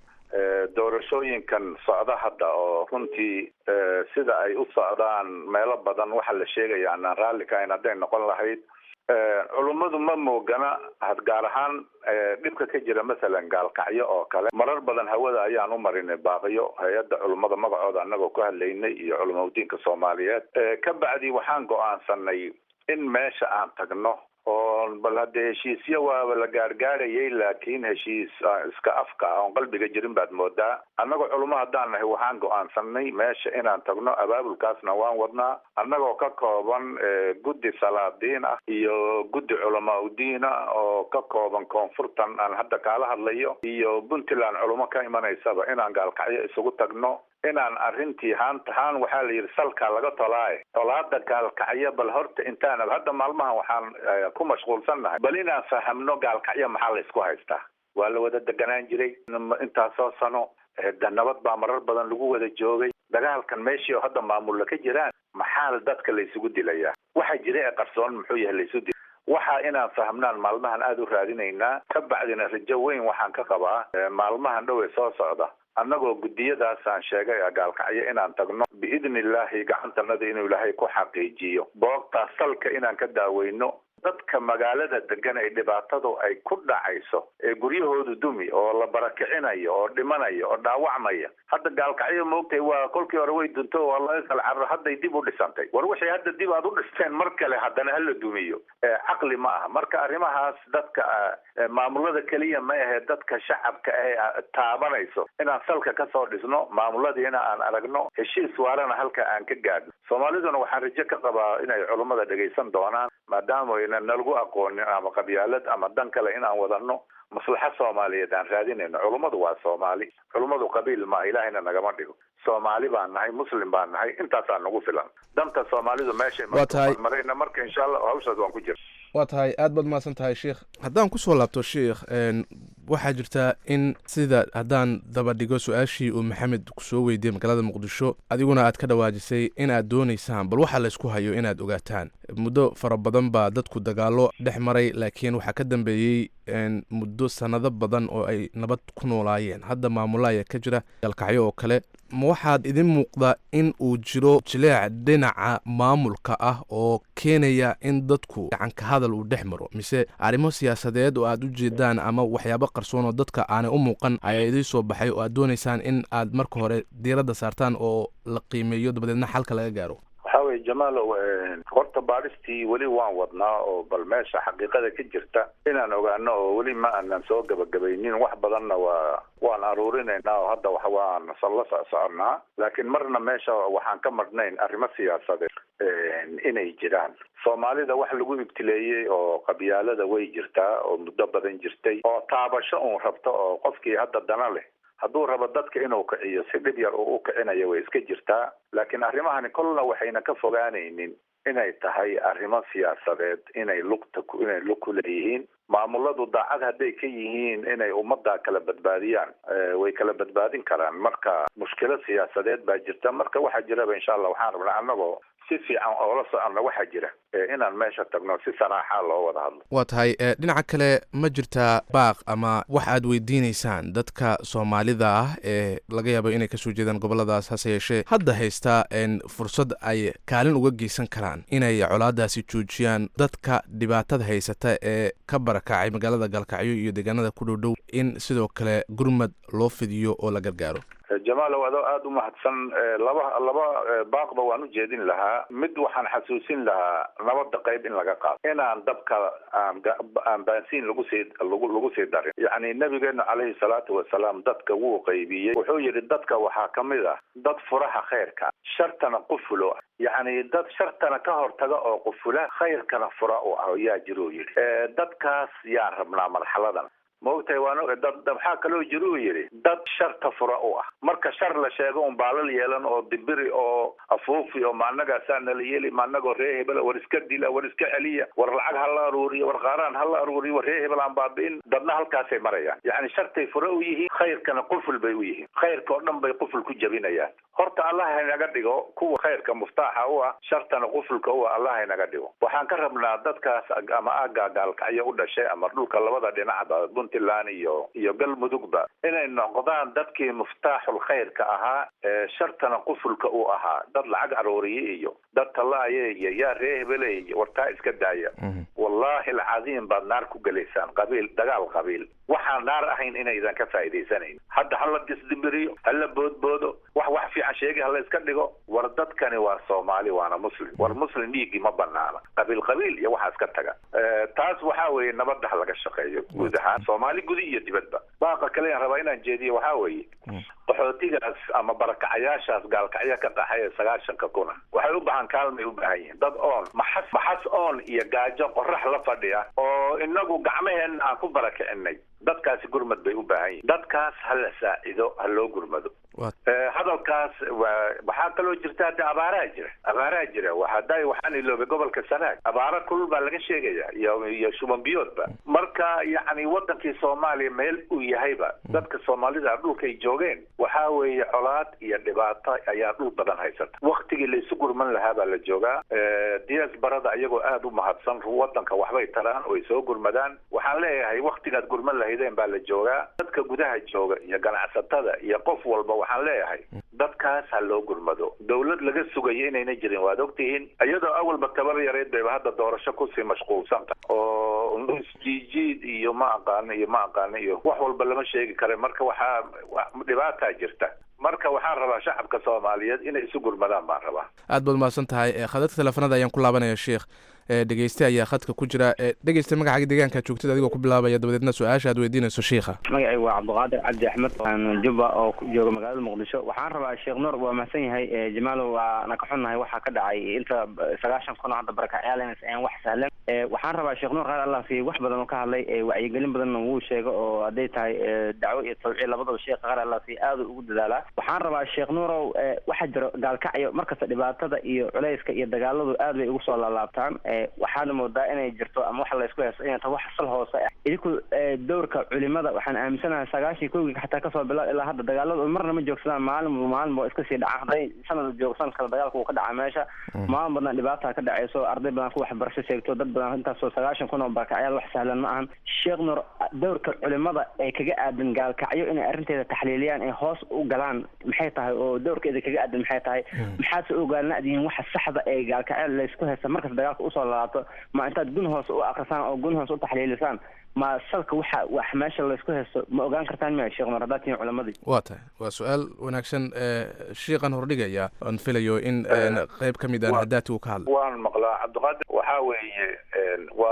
doorashooyinkan socda hadda oo runtii sida ay u socdaan meelo badan waxaa la sheegaya anaan raalli ka ahayn hadday noqon lahayd culummadu ma moogana gaar ahaan dhibka ka jira masalan gaalkacyo oo kale marar badan hawada ayaan u marinay baaqiyo hay-adda culummada magacooda annagoo ku hadlaynay iyo culamaudiinka soomaaliyeed ka bacdi waxaan go-aansanay in meesha aan tagno oo bal haddee heshiisyo waaba la gaargaarayay laakiin heshiis iska afka ah oon qalbiga jirin baad moodaa annagoo culamo haddaan nahay waxaan go-aansanay meesha inaan tagno abaabulkaasna waan wadnaa annagoo ka kooban guddi salaadiin ah iyo guddi culamaa udiin ah oo ka kooban koonfurtan aan hadda kaala hadlayo iyo puntland culamo ka imanaysaba inaan gaalkacyo isugu tagno inaan arrintii haanta haan waxaa la yidhi salkaa laga tolaaye tolaada gaalkacyo bal horta intaan hadda maalmahan waxaan ku mashquulsannahay bal inaan fahamno gaalkacyo maxaa la isku haystaa waa la wada deganaan jiray intaasoo sano nabad baa marar badan lagu wada joogay dagaalkan meeshii oo hadda maamulla ka jiraan maxaa dadka la isugu dilayaa waxa jira ee qarsoon muxuu yahay la isu dil waxa inaan fahmnaan maalmahan aada u raadinaynaa ka bacdina rajo weyn waxaan ka qabaa maalmahan dhow ee soo socda annagoo guddiyadaasaan sheegay gaalkacyo inaan tagno biidni illaahi gacantanada inuu ilaahay ku xaqiijiyo boogtaa salka inaan ka daaweyno dadka magaalada degan ee dhibaatadu ay ku dhacayso ee guryahoodu dumi oo la barakicinayo oo dhimanayo oo dhaawacmaya hadda gaalkacyo moogtay waa kolkii hore way dunto waa laga kala carro hadday dib u dhisantay war waxay hadda dib aad u dhisteen mar kale haddana hala dumiyo caqli ma aha marka arrimahaas dadka maamulada keliya ma ahee dadka shacabka ee taabanayso inaan salka kasoo dhisno maamuladiina aan aragno heshiis waarana halka aan ka gaadhno soomaaliduna waxaan rajo ka qabaa inay culummada dhegaysan doonaan maadaama aynan nalagu aqoonin ama qabyaalad ama dan kale inaan wadano maslaxa soomaaliyeed aan raadinayno culummadu waa soomaali culummadu qabiil ma ilaahayna nagama dhigo soomaali baan nahay muslim baan nahay intaasaa nagu filan danta soomaalidu meeshay Waa tahay. marayna marka insha allah hawshaas waan ku jira waa tahay aad baad mahadsan tahay sheikh haddaan kusoo laabto sheikh n waxaa jirta in sida haddaan daba dhigo su-aashii uu maxamed kusoo weydiiyey magaalada muqdisho adiguna aad ka dhawaajisay inaad doonaysaan bal waxaa laysku hayo inaad ogaataan muddo fara badan baa dadku dagaalo dhex maray laakiin waxaa ka dambeeyey n muddo sannado badan oo ay nabad ku noolaayeen hadda maamula ayaa ka jira galkacyo oo kale ma waxaad idin muuqdaa in uu jiro jileec dhinaca maamulka ah oo keenaya in dadku gacanka hadal uu dhex maro mise arrimo siyaasadeed oo aad u jeedaan ama waxyaabo qarsoon oo dadka aanay u muuqan ayaa idiin soo baxay oo aad doonaysaan in aad marka hore diiradda saartaan oo la qiimeeyo dabadeedna xalka laga gaaro waxaa weye jamaalow horta baadhistii weli waan wadnaa oo bal meesha xaqiiqada ka jirta inaan ogaano oo weli ma aanan soo gabagabaynin wax badanna waa waan aruurinaynaa oo hadda wax waan la socsoconnaa laakiin marna meesha waxaan ka marhnayn arrimo siyaasadeed inay jiraan soomaalida wax lagu ibtileeyey oo qabyaalada way jirtaa oo muddo badan jirtay oo taabasho uun rabto oo qofkii hadda dana leh hadduu rabo dadka inuu kiciyo si dhib yar uu u kicinayo way iska jirtaa laakiin arrimahani kolna waxayna ka fogaanaynin inay tahay arrimo siyaasadeed inay lugta inay lug ku leeyihiin maamuladu daacad hadday ka yihiin inay ummadda kala badbaadiyaan way kala badbaadin karaan marka mushkilo siyaasadeed baa jirta marka waxaa jiraba insha allah waxaan rabnaa annagoo si fiican oola soconno waxaa jira inaan meesha tagno si saraaxa loo wada hadlo waa tahay dhinaca kale ma jirtaa baaq ama wax aad weydiineysaan dadka soomaalida ah ee laga yaabo inay kasoo jeedaan goboladaas hase yeeshee hadda haystaa fursad ay kaalin uga geysan karaan inay colaadaasi joojiyaan dadka dhibaatada haysata ee ka barakacay magaalada gaalkacyo iyo deegaanada ku dhowdhow in sidoo kale gurmad loo fidiyo oo la gargaaro jamaalow adoo aada u mahadsan laba laba baaqba waan u jeedin lahaa mid waxaan xasuusin lahaa nabadda qayb in laga qaado inaan dabka aan aan baansiin lagu sii lagu lagu sii darin yacni nabigeena caleyhi salaatu wasalaam dadka wuu qaybiyey wuxuu yidhi dadka waxaa ka mid ah dad furaha khayrka shartana qufulo yacni dad shartana ka hortaga oo qufula khayrkana fura u ah yaa jiruu yidhi dadkaas yaan rabnaa marxaladan maogtahay waan dad maxaa kaloo jira uu yidhi dad sharta fura u ah marka shar la sheego un baalal yeelan oo dibiri oo afuufi oo maanagaasaa nala yeeli maanagoo ree hebel war iska dila war iska celiya war lacag ha la aruuriyo war qaaraan ha la aruuriyo war ree hebel aan baabi'in dadna halkaasay marayaan yacni shartay fura u yihiin khayrkana quful bay u yihiin khayrka oo dhan bay quful ku jabinayaan horta allah haynaga dhigo kuwa khayrka muftaaxa u ah shartana qufulka u ah allah haynaga dhigo waxaan ka rabnaa dadkaas ama aagaa gaalkacyo u dhashay ama dhulka labada dhinacba puntland iyo iyo galmudugba inay noqdaan dadkii muftaaxul khayrka ahaa ee shartana qufulka u ahaa dad lacag arooriye iyo dad tallaaye iyo yaa ree hebele iyo wartaa iska daaya wallahi alcadiim baad naar ku gelaysaan qabiil dagaal qabiil waxaan naar ahayn inaydan ka faa'iidaysanayn hadda hala disdibiriyo hala boodboodo wax wax fiican sheegi hala iska dhigo war dadkani waa soomaali waana muslim war muslim dhiiggii ma banaana qabiil qabiil iyo waxaa iska taga taas waxaa weeye nabadda ha laga shaqeeyo guud ahaan soomaali gudi iyo dibadba baaqa kale aan rabaa inaan jeediyo waxaa weeye qaxootigaas ama barakacayaashaas gaalkacyo ka qaxay ee sagaashanka kuna waxay u baahan kaalmay u baahan yihiin dad oon maxas maxas oon iyo gaajo qorax la fadhiya oo inagu gacmaheenna aan ku barakicinay dadkaasi gurmad bay u baahan yihiin dadkaas ha la saacido ha loo gurmado hadalkaas waa waxaa kaloo jirta hadda abaaraha jira abaaraha jira hadda waxaan iloobay gobolka sanaag abaara kulul baa laga sheegaya iyo iyo shuban biyoodba marka yacni wadankii soomaaliya meel uu yahayba dadka soomaalida dhulka ay joogeen waxaa weeye colaad iyo dhibaato ayaa dhul badan haysata waktigii la isu gurman lahaa baa la joogaa dias barada iyagoo aada u mahadsan wadanka waxbay taraan oo ay soo gurmadaan waxaan leeyahay waktigaad gurman lahaydeen baa la joogaa dadka gudaha jooga iyo ganacsatada iyo qof walba waxaan leeyahay dadkaas ha loo gurmado dawlad laga sugayo inayna jirin waad ogtihiin iyadoo awalba tabar yareed bayba hadda doorasho kusii mashquulsanta oo isjiijiid iyo ma aqaano iyo ma aqaano iyo wax walba lama sheegi kara marka waxaa dhibaataa jirta marka waxaan rabaa shacabka soomaaliyeed inay isu gurmadaan baan rabaa aad baad umahadsan tahay khadadka teleefanada ayaan ku laabanaya sheikh dhegeyste ayaa khadka ku jira dhegeyste magacaaga deegaanka joogtid adigoo ku bilaabaya dabadeedna su-aasha aad weydiinayso shiikha magacay waa cabdiqaadir cabdi axmed jubba oo jooga magaalada muqdisho waxaan rabaa sheekh nuur waa mahadsan yahay jamaalow waana ka xunnahay waxaa ka dhacay inta sagaashan kun oo hadda barakacyaalenas aan wax sahlan waxaan rabaa sheekh nuur qaar allah siiye wax badan oo ka hadlay wacyigelin badanna wuu sheega oo hadday tahay dacwo iyo tawciid labadaba sheekha qaar allah siiye aada ugu dadaalaa waxaan rabaa sheekh nuurow waxaa jiro gaalkacyo markasta dhibaatada iyo culayska iyo dagaaladu aad bay ugu soo laalaabtaan waxaana moodaa inay jirto ama waxa laysku haysto inay tahay wax sal hoose ah idinku dowrka culimada waxaan aaminsanahay sagaashii kowgii xataa kasoo bilaa ilaa hadda dagaaladu marna ma joogsadaan maalin maalin ba iska sii dhacaan hadday sanad joogsan kale dagaalka uu ka dhaca meesha maalin badan dhibaata ka dhacayso arday badan ku waxbarasho sheegto dad badan intaasoo sagaashan kun oo barakacyaal wax sahlan ma ahan sheekh nur dowrka culimada ee kaga aadan gaalkacyo inay arrinteeda taxliiliyaan ee hoos u galaan maxay tahay oo dowrkeeda kaga aadan maxay tahay maxaase ogaalnadihiin waxa saxda ee gaalkacyo laysku haysta markasta dagaalka usoo laato ma intaad gun hoose u akrisaan oo gun hoose u taxliilisaan ma salka waxa wax meesha laysku haysto ma ogaan kartaan miya sheekh nur haddaad tihiin culamadii waa tahay waa su-aal wanaagsan shiiqan hordhigaya aan filayo in qeyb ka mid aan hadaati uu ka hadlay waan maqlaa cabdiqaadir waxaa weeye waa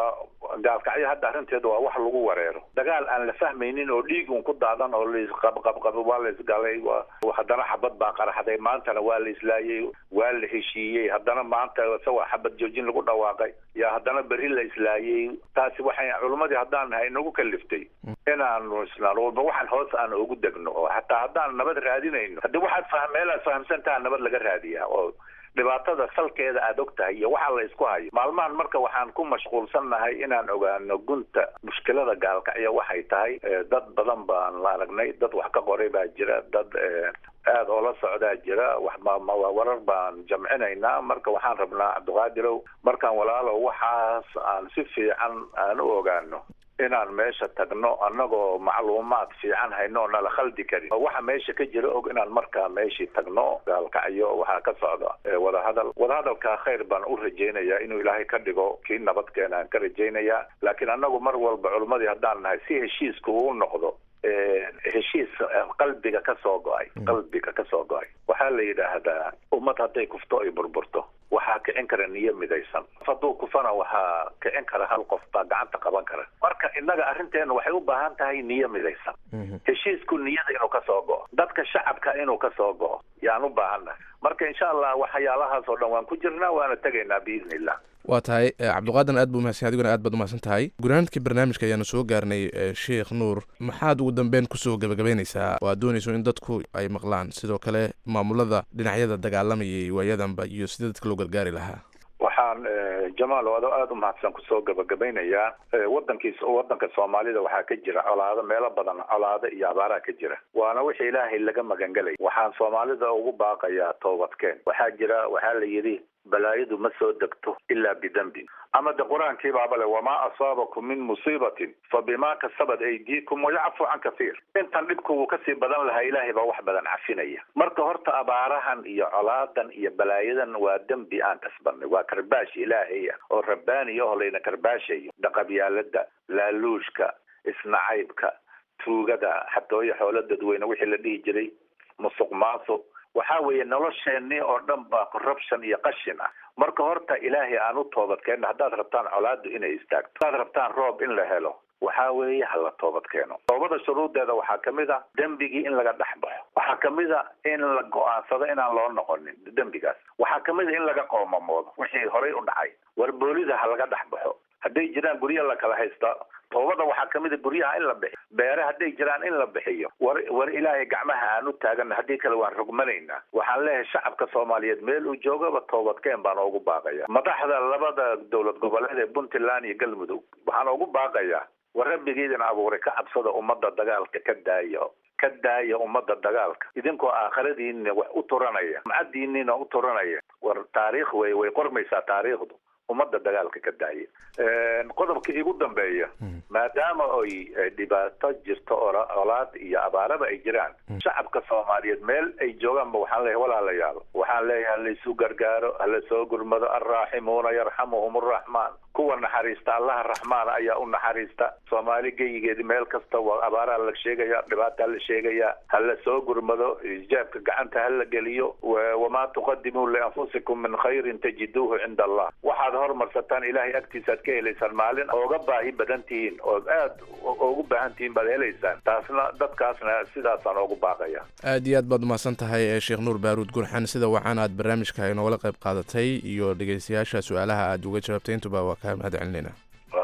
gaalkacyo hadda arrinteeda waa wax lagu wareero dagaal aan la fahmaynin oo dhiig un ku daadan oo laisqabqabqabo waa la isgalay waa haddana xabad baa qaraxday maantana waa la islaayey waa la heshiiyey haddana maanta isagoo xabad joojin lagu dhawaaqay yaa haddana berri la islaayey taasi waxay culimmadii haddaan nahay nagu kaliftay inaanu islaan walba waxaan hoos aan ugu degno oo hataa haddaan nabad raadinayno haddii waxaad fah meelaad fahamsantaha nabad laga raadiyaa oo dhibaatada salkeeda aada og tahay iyo waxa la isku hayo maalmahan marka waxaan ku mashquulsannahay inaan ogaano gunta mushkilada gaalkacyo waxay tahay dad badan baan la aragnay dad wax ka qoray baa jira dad aada oo la socdaa jira wax warar baan jamcinaynaa marka waxaan rabnaa cabdiqaadirow markaan walaalo waxaas aan si fiican aan u ogaano inaan meesha tagno annagoo macluumaad fiican hayno oo nala khaldi karin waxa meesha ka jira og inaan markaa meeshii tagno gaalkacyo waxaa ka socda wadahadal wadahadalkaa khayr baan u rajaynayaa inuu ilaahay ka dhigo kii nabadkeena aan ka rajaynayaa laakiin annagu mar walba culimmadii haddaan nahay si heshiiska uu noqdo heshiis qalbiga ka soo go-ay qalbiga ka soo go-ay waxaa la yidhaahdaa ummad hadday kufto ay burburto waxaa kicin kara niyo midaysan hadduu kufana waxaa kicin kara hal qof baa gacanta qaban kara marka innaga arrinteena waxay u baahan tahay niyo midaysan heshiisku niyada inuu ka soo go'o dadka shacabka inuu ka soo go'o yaan u baahannahay marka insha allah waxyaalahaas oo dhan waan ku jirnaa waana tegaynaa biidni illah waa tahay cabdiqaadan aad buu mahadsan adiguna aad baad umahadsan tahay gunaanadkii barnaamijka ayaanu soo gaarnay sheekh nuur maxaad ugu dambeyn kusoo gebagabaynaysaa oo aad doonayso in dadku ay maqlaan sidoo kale maamulada dhinacyada dagaalamayay waayadanba iyo sida dadka loo gargaari lahaa waxaan jamaal adoo aada u mahadsan kusoo gabagabaynayaa wadankiis wadanka soomaalida waxaa ka jira colaado meelo badan colaado iyo abaaraa ka jira waana wixii ilaahay laga magangelay waxaan soomaalida ugu baaqayaa toobadkeen waxaa jira waxaa la yidhi balaayadu ma soo degto ilaa bidembin ama de qur-aankii baaba le wamaa asaabakum min musiibatin fa bimaa kasabat aydiikum wayacfu can kathiir intan dhibku wuu kasii badan lahaa ilaahay baa wax badan cafinaya marka horta abaarahan iyo colaadan iyo balaayadan waa dembi aan kasbanay waa karbaash ilaahay ah oo rabbaani aho layna karbaashayo dhaqabyaalada laaluushka isnacaybka tuugada xatooyo xoolo dadweyne wixii la dhihi jiray musuq maasuq waxaa weeye nolosheenii oo dhan baa corruption iyo qashin ah marka horta ilaahay aan u toobadkeenno haddaad rabtaan colaadu inay istaagto haddaad rabtaan roob in la helo waxaa weeye hala toobad keeno toobada shuruudeeda waxaa kamid a dembigii in laga dhex baxo waxaa kamid a in la go-aansado inaan loo noqonin dembigaas waxaa kamid a in laga qoomamoodo wixii horay u dhacay warboolida ha laga dhex baxo hadday jiraan guryo la kala haysta toobada waxaa kamid a guryaha in la bixiyo beere hadday jiraan in la bixiyo war war ilaahay gacmaha aan u taagana haddii kale waan rogmanaynaa waxaan leeyahay shacabka soomaaliyeed meel uu joogaba toobadkeen baan oogu baaqaya madaxda labada dowlad goboleed ee puntland iyo galmudug waxaan oogu baaqayaa war rabbigeydin abuuray ka cabsada ummadda dagaalka ka daayo ka daaya ummadda dagaalka idinkoo aakhiradiina wax u turanaya macadiiniina u turanaya war taariikh wey way qormaysaa taariikhdu ummadda dagaalka ka daaya qodobka igu dambeeya maadaama ay dhibaato jirto olaad iyo abaaraba ay jiraan shacabka soomaaliyeed meel ay joogaanba waxaan leeyahay walaalayaal waxaan leeyahay halaysu gargaaro hala soo gurmado alraaximuuna yarxamuhum arraxmaan kuwa naxariista allaha raxmaana ayaa u naxariista soomaali geyigeedi meel kasta waa abaaraa la sheegaya dhibaataa la sheegaya hala soo gurmado ijaabka gacanta hala geliyo wamaa tuqadimuu lianfusikum min khayrin tajiduuhu cinda allah waxaad hormarsataan ilaahay agtiisaad ka helaysaan maalin ooga baahi badan tihiin ood aad ugu baahan tihiin baad helaysaan taasna dadkaasna sidaasaan oogu baaqaya aad iyo aad baad umahadsan tahay sheekh nuur baaruud gurxan sida wacan aad barnaamijka inoola qayb qaadatay iyo dhegeystayaasha su-aalaha aad uga jawaabtay intuba waa kaa mahad celinayna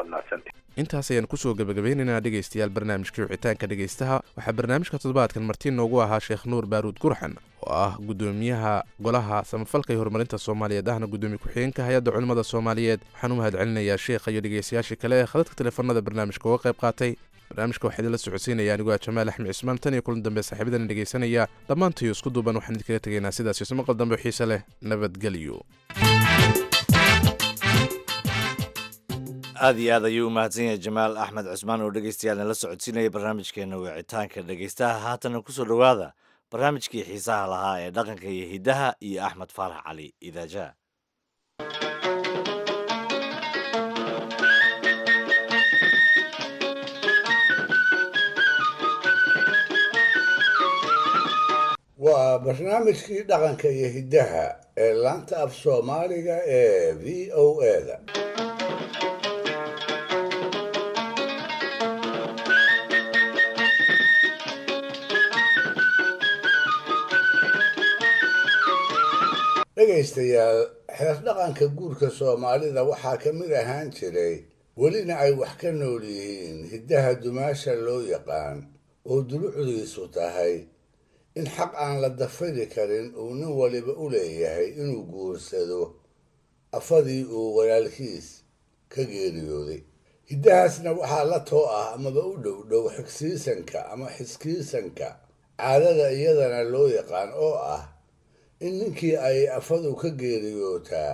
intaas ayaan kusoo gebagabeynaynaa dhegeystayaal barnaamijkii wicitaanka dhegeystaha waxaa barnaamijka toddobaadkan marti noogu ahaa sheekh nuur baaruud gurxan oo ah gudoomiyaha golaha samafalka iyo horumarinta soomaaliyeed ahna gudoomiye ku-xigeenka hay-adda culimmada soomaaliyeed waxaan u mahad celinayaa sheekha iyo dhegeystayaashii kale ee khadadka teleefanada barnaamijka uga qayb qaatay barnaamijka waxaa idinla socodsiinaya anigoo ah jamaal axmed cismaan tan iyo kulan dambe saaxiibadana dhegeysanaya dhammaantayo isku duuban waxaan idinkaga tegaynaa sidaas iyo samaqal dambe oo xiise leh nabadgelyo aad iyo aad ayuu u mahadsan yahay jamaal axmed cusmaan oo dhegeystayaal nala socodsiinaya barnaamijkeena wicitaanka dhegeystaha haatana kusoo dhowaada barnaamijkii xiisaha lahaa ee dhaqanka iyo hiddaha iyo axmed faarax cali idaajaha waa barnaamijkii dhaqanka iyo hiddaha ee laanta af soomaaliga ee v o e da dhegaystayaal xeer dhaqanka guurka soomaalida waxaa ka mid ahaan jiray welina ay wax ka nool yihiin hiddaha dumaasha loo yaqaan oo dulucdiisu tahay in xaq aan la dafiri karin uu nin waliba u leeyahay inuu guursado afadii uu walaalkiis ka geeriyooday hiddahaasna waxaa la too ah amaba u dhow dhow xigsiisanka ama xiskiisanka caadada iyadana loo yaqaan oo ah in ninkii ay afadu ka geeriyootaa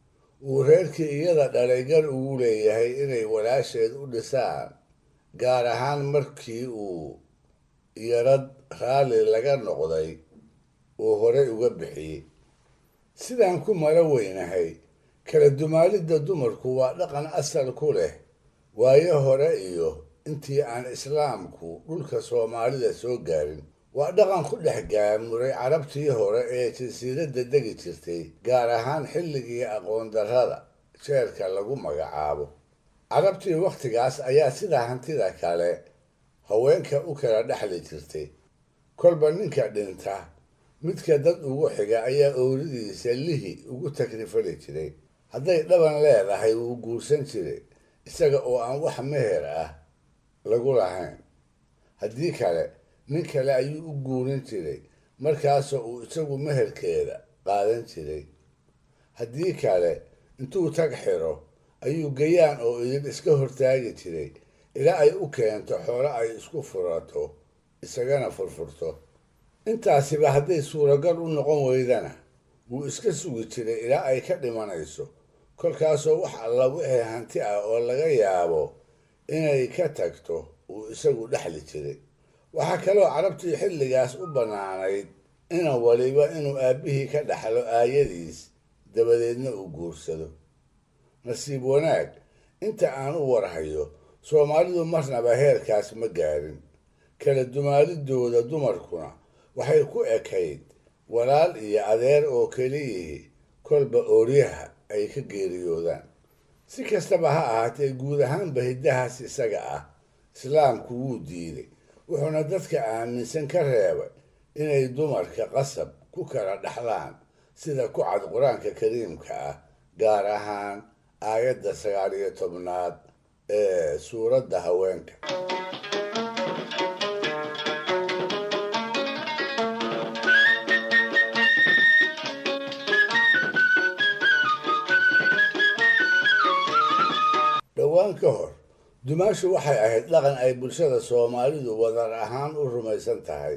uu reerkii iyada dhalay gar ugu leeyahay inay walaasheed u dhisaan gaar ahaan markii uu yarad raalli laga noqday uu horey uga bixiyey sidaan ku mala weynahay kala dumaalidda dumarku waa dhaqan asal ku leh waayo hore iyo intii aan islaamku dhulka soomaalida soo gaarin waa dhaqan ku dhex gaamuray carabtii hore ee jasiiradda degi jirtay gaar ahaan xilligii aqoon darrada jeerka lagu magacaabo carabtii wakhtigaas ayaa sidaa hantida kale haweenka u kala dhexli jirtay kolba ninka dhinta midka dad ugu xiga ayaa ooridiisa lihi ugu takrifali jiray hadday dhaban leedahay wuu guursan jiray isaga oo aan wax meher ah lagu lahayn haddii kale nin kale ayuu u guurin jiray markaasoo uu isagu meherkeeda qaadan jiray haddii kale intuu tag xiro ayuu gayaan oo idin iska hortaagi jiray ilaa ay u keento xoolo ay isku furato isagana furfurto intaasiba hadday suuragal u noqon weydana wuu iska sugi jiray ilaa ay ka dhimanayso kolkaasoo wax alla wixii hanti ah oo laga yaabo inay ka tagto uu isagu dhexli jiray waxaa kaloo carabtii xilligaas u bannaanayd inan waliba inuu aabbihii ka dhaxlo aayadiis dabadeedna uu guursado nasiib wanaag inta aan u warhayo soomaalidu marnaba heerkaas ma gaarin kala dumaalidooda dumarkuna waxay ku ekayd walaal iyo adeer oo keliyihii kolba ooryaha ay ka geeriyoodaan si kastaba ha ahaatee guud ahaanba hiddahaas isaga ah islaamku wuu diiday wuxuuna dadka aaminsan ka reebay inay dumarka qasab ku kala dhaxlaan sida ku cad qur-aanka kariimka ah gaar ahaan aayadda sagaal iyo tobnaad ee suuradda haweenka dhowaan ka hor dumaashu waxay ahayd dhaqan ay bulshada soomaalidu wadar ahaan u rumaysan tahay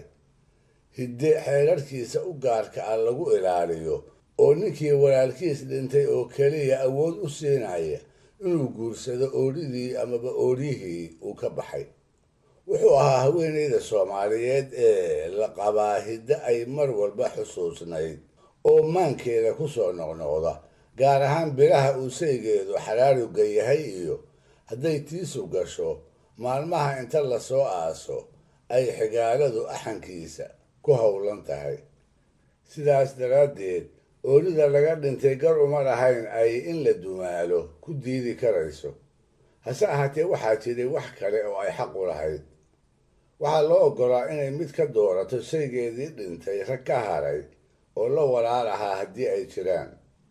hidde xeerarkiisa u gaarka ah lagu ilaaliyo oo ninkii walaalkiis dhintay oo keliya awood u siinaya inuu guursado oodhidii amaba ooryihii uu ka baxay wuxuu ahaa haweenayda soomaaliyeed ee la qabaa hidde ay mar walba xusuusnayd oo maankeeda ku soo noqnoqda gaar ahaan bilaha uu saygeedu xaraaruga yahay iyo hadday tiisu gasho maalmaha inta lasoo aaso ay xigaaladu axankiisa ku howlan tahay sidaas daraaddeed oolida laga dhintay gar uma lahayn ay in la dumaalo ku diidi karayso hase ahaatee waxaa jiray wax kale oo ay xaq u lahayd waxaa loo oggolaa inay mid ka doorato shaygeedii dhintay rag ka haray oo la walaal ahaa haddii ay jiraan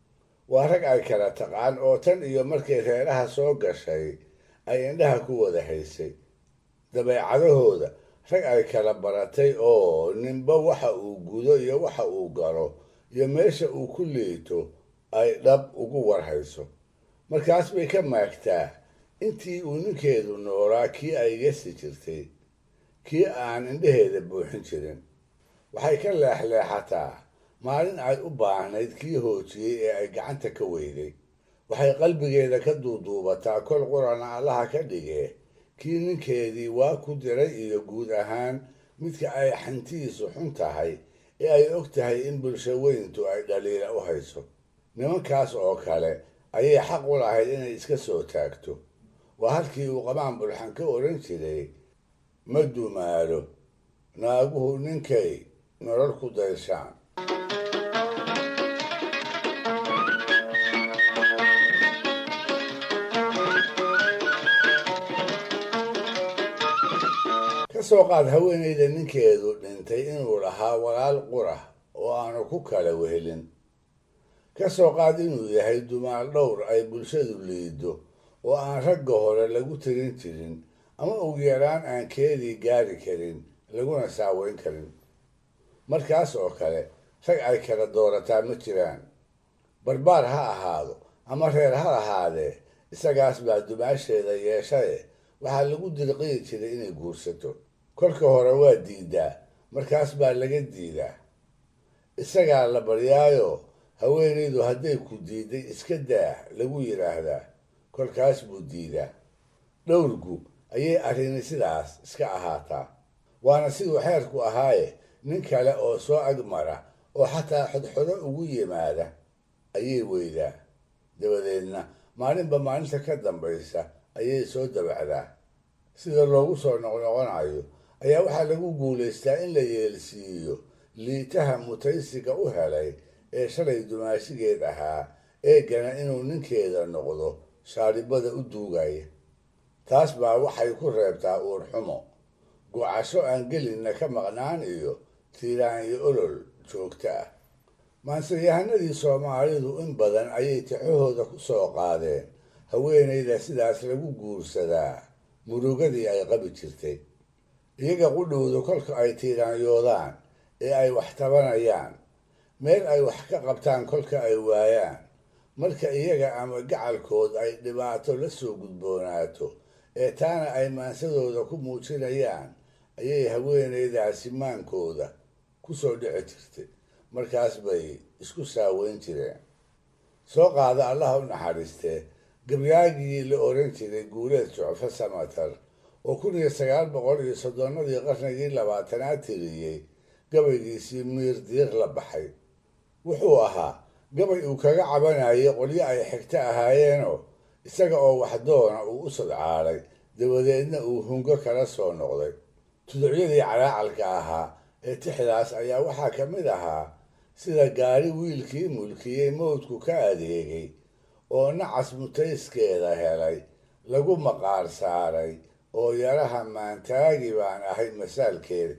waa rag ay kala taqaan oo tan iyo markay reeraha soo gashay ay indhaha ku wada haysay dabeecadahooda rag ay kala baratay oo ninba waxa uu gudo iyo waxa uu galo iyo meesha uu ku liito ay dhab ugu warhayso markaas bay ka maagtaa intii uu ninkeedu noolaa kii ay gesi jirtay kii aan indhaheeda buuxin jirin waxay ka leexleexataa maalin ay u baahnayd kii hoojiyey ee ay gacanta ka weyday waxay qalbigeeda ka duuduubataa kol qurana allaha ka dhigee kii ninkeedii waa ku diray iyo guud ahaan midka ay xantiisu xun tahay ee ay og tahay in bulsho weyntu ay dhaliila u hayso nimankaas oo kale ayay xaq u lahayd inay iska soo taagto waa halkii uu qabaan bulxan ka odhan jiray ma dumaalo naaguhu ninkay nolol ku dayshaan ka soo qaad haweenayda ninkeedu dhintay inuu lahaa walaal qura oo aanu ku kala wehelin ka soo qaad inuu yahay dumaal dhowr ay bulshadu liido oo aan ragga hore lagu tirin jirin ama ugu yaraan aan keedii gaari karin laguna saaweyn karin markaas oo kale rag ay kala doorataa ma jiraan barbaar ha ahaado ama reer ha ahaadee isagaas baa dumaasheeda yeeshaye waxaa lagu dirqiyi jiray inay guursato kolka hore waa diidaa markaas baa laga diidaa isagaa la baryaayo haweenaydu hadday ku diiday iska daah lagu yidhaahdaa kolkaas buu diidaa dhowrgu ayay arrini sidaas iska ahaataa waana siduu xeerku ahaaye nin kale oo soo agmara oo xataa xodxodo ugu yimaada ayay weydaa dabadeedna maalinba maalinta ka dambaysa ayay soo dabacdaa sida loogu soo noqnoqonayo ayaa waxaa lagu guulaystaa in la yeelsiiyo liitaha mutaysiga u helay ee shalay dumaashigeed ahaa eegana inuu ninkeeda noqdo shaaribada u duugaya taas baa waxay ku reebtaa uurxumo gocasho aan gelinna ka maqnaan iyo tiiraan iyo olol joogta ah maanseyahanadii soomaalidu in badan ayay tixahooda ku soo qaadeen haweenayda sidaas lagu guursadaa murugadii ay qabi jirtay iyaga qudhowda kolka ay tiiraanyoodaan ee ay wax tabanayaan meel ay wax ka qabtaan kolka ay waayaan marka iyaga ama gacalkood ay dhibaato la soo gudboonaato ee taana ay maansadooda ku muujinayaan ayay haweenaydaasi maankooda ku soo dhici jirtay markaas bay isku saaweyn jireen soo qaada allaha u naxariistee gabyaagii la oran jiray guuleed jucfo samatar oo kun iyo sagaal boqol iyo soddonnadii qarnigii labaatanaad tiriyey gabaygiisii miir diiq la baxay wuxuu ahaa gabay uu kaga cabanayay qolyo ay xigto ahaayeenoo isaga oo waxdoona uu u sadcaalay dabadeedna uu hungo kala soo noqday tuducyadii calaacalka ahaa ee tixdaas ayaa waxaa ka mid ahaa sida gaari wiilkii mulkiyey mawdku ka adeegay oo nacas mutayskeeda helay lagu maqaar saaray oo yaraha maantaagi baan ahay masaalkeeda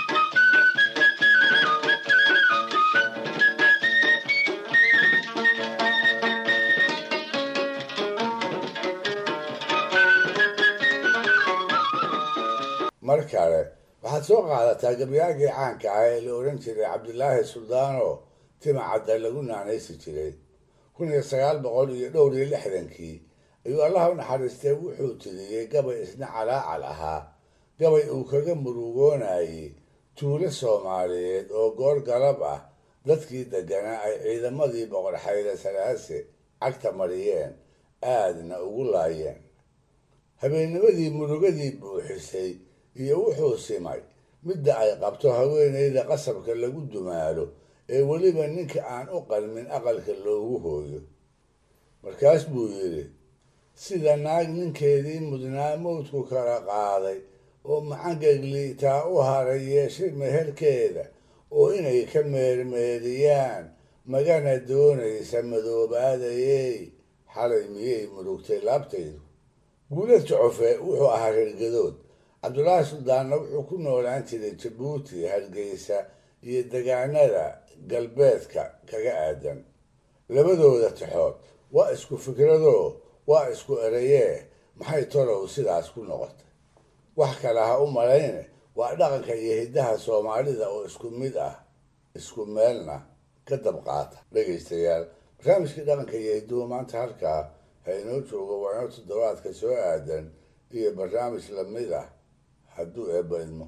mar kale waxaad soo qaadataa gabyaagii caanka ah ee la odhan jiray cabdilaahi suldaanoo timacadda lagu naanaysi jiray kun iyo sagaal boqol iyo dhowr iyo lixdankii ayuu allaha u naxariistee wuxuu tiriyey gabay isna calaacal ahaa gabay uu kaga murugoonayey tuulo soomaaliyeed oo goor galab ah dadkii degganaa ay ciidamadii boqor xayre salaase cagta mariyeen aadna ugu laayeen habeennimadii murugadii buuxisay iyo wuxuu simay midda ay qabto haweenayda qasabka lagu dumaalo ee weliba ninka aan u qalmin aqalka loogu hooyo markaas buu yidhi sida naag ninkeedii mudnaa mawdku kala qaaday oo macangegliitaa u haray yeeshay meherkeeda oo inay ka meermeeriyaan magana doonaysa madoobaadayey xalay miyay murugtay laabtaydu guulad jocofe wuxuu ahaa reergadood cabdulaahi suldaanna wuxuu ku noolaan jiray jabuuti hargeysa iyo degaanada galbeedka kaga aadan labadooda tixood waa isku fikradoo waa isku erayee maxay tolow sidaas ku noqotay wax kale ha u malayne waa dhaqanka iyo hiddaha soomaalida oo isku mid ah isku meelna ka dabqaata dhegaystayaal barnaamijkii dhaqanka iyo hidduhu maanta halkaa ha inoo joogo waa inoo toddobaadka soo aadan iyo barnaamij lamid ah hadduu eebba idmo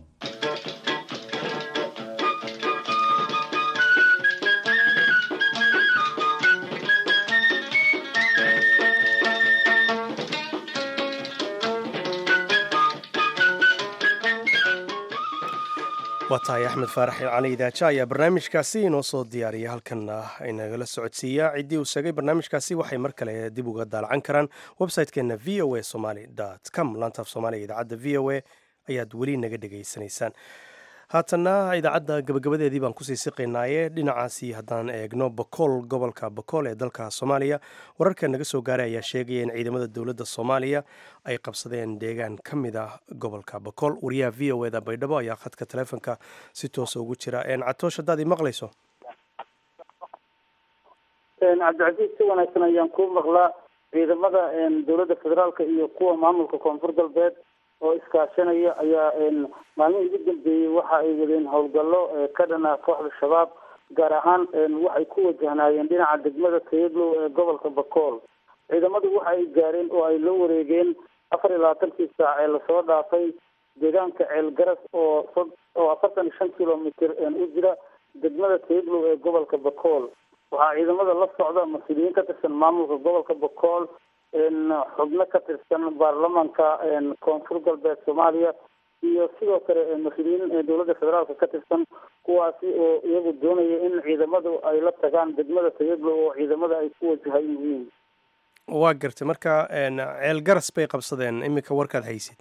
waa tahay axmed faarax cali idaaja ayaa barnaamijkaasi inoo soo diyaariya halkanna inagala socodsiiyaa ciddii uu sheegay barnaamijkaasi waxay mar kale dib uga daalacan karaan website-keena v o a somaly com laantaaf soomaaliga idaacadda v o a ayaad weli naga dhegaysanaysaan haatanna idaacadda gabagabadeedii baan kusii siqaynaaye dhinacaasi haddaan eegno bakool gobolka bakool ee dalka soomaaliya wararka naga soo gaaray ayaa sheegaya in ciidamada dowladda soomaaliya ay qabsadeen deegaan ka mid ah gobolka bakool wariyaha v o eda baydhabo ayaa khadka taleefonka si toosa ugu jira catoosh haddaad i maqlayso cabdicasiis si wanaagsan ayaan kuu maqlaa ciidamada dowladda federaalka iyo kuwa maamulka koonfur galbeed oo iskaashanaya ayaa maalmihii ugu dambeeyey waxa ay wadeen howlgallo ka dhana kooxda shabaab gaar ahaan waxay ku wajahnaayeen dhinaca degmada tayaglow ee gobolka bakool ciidamadu waxa ay gaareen oo ay la wareegeen afar iyo labaatankii saac ee lasoo dhaafay deegaanka ceel garas oo oo afartan iyo shan kilomitr u jira degmada tayaglow ee gobolka bakool waxaa ciidamada la socda mas-uuliyiin ka tirsan maamulka gobolka bakool xubno ka tirsan baarlamanka koonfur galbeed soomaaliya iyo sidoo kale mas-uuliyiin dowladda federaalka ka tirsan kuwaasi oo iyagu doonaya in ciidamadu ay la tagaan degmada tayaglow oo ciidamada ay ku wajahan yihiin waa gartay marka ceel garas bay qabsadeen iminka warkaad haysid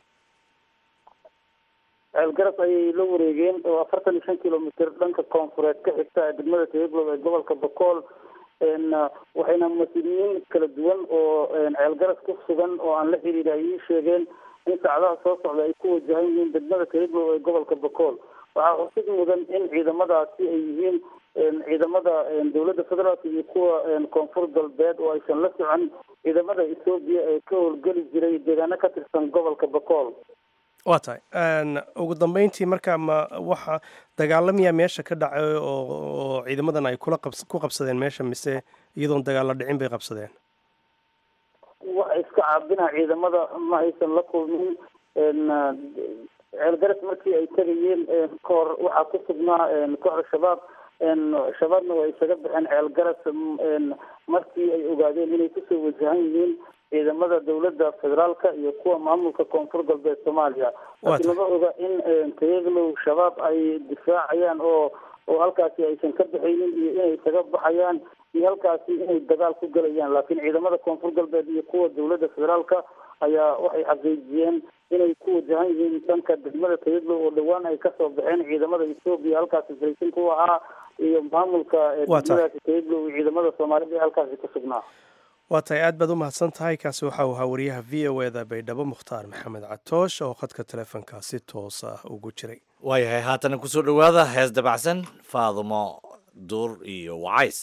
ceel garas ayay la wareegeen oo afartan iyo shan kilomitr dhanka koonfureed ka xigta degmada tayaglow ee gobolka bakool waxayna mas-uuliyiin kala duwan oo ceel garas ku sugan oo aan la xiriira ay ii sheegeen in saacadaha soo socda ay ku wajahan yihiin degmada tayaglow ee gobolka bakool waxaa xusid mudan in ciidamadaasi ay yihiin ciidamada dowladda federaalka iyo kuwa koonfur galbeed oo aysan la socon ciidamada ethoobiya ee ka howlgeli jiray deegaano ka tirsan gobolka bakool waa tahay ugu dambeyntii marka ma waxa dagaalamiyaa meesha ka dhacay oo ciidamadan ay kula qabs ku qabsadeen meesha mise iyadoon dagaalla dhicin bay qabsadeen waxa iska caabina ciidamada ma aysan la kulmin ceelgaras markii ay tegayeen kahor waxaa ku sugnaa kooxda shabaab shabaabna waa isaga baxeen ceelgaras markii ay ogaadeen inay kusoo wajahan yihiin ciidamada dowladda federaalka iyo kuwa maamulka koonfur galbeed soomaaliya laakiin lama oga in tayaglow shabaab ay difaacayaan oo oo halkaasi aysan ka baxaynin iyo inay isaga baxayaan iyo halkaasi inay dagaal ku gelayaan laakiin ciidamada koonfur galbeed iyo kuwa dowladda federaalka ayaa waxay xaqiijiyeen inay ku wajahan yihiin dhanka degmada tayaglow oo dhowaan ay kasoo baxeen ciidamada ethoobiya halkaasi fariisin ku ahaa iyo maamulka degmadaasi tayaglow iyo ciidamada soomaalida ee halkaasi ku sugnaa waa tahay aad baad u mahadsan tahay kaasi waxa uu ahaa wariyaha v o eda baydhabo mukhtaar maxamed catoosh oo khadka teleefonka si toos ah ugu jiray waayahay haatana kusoo dhowaada hees dabacsan faadumo duur iyo wacays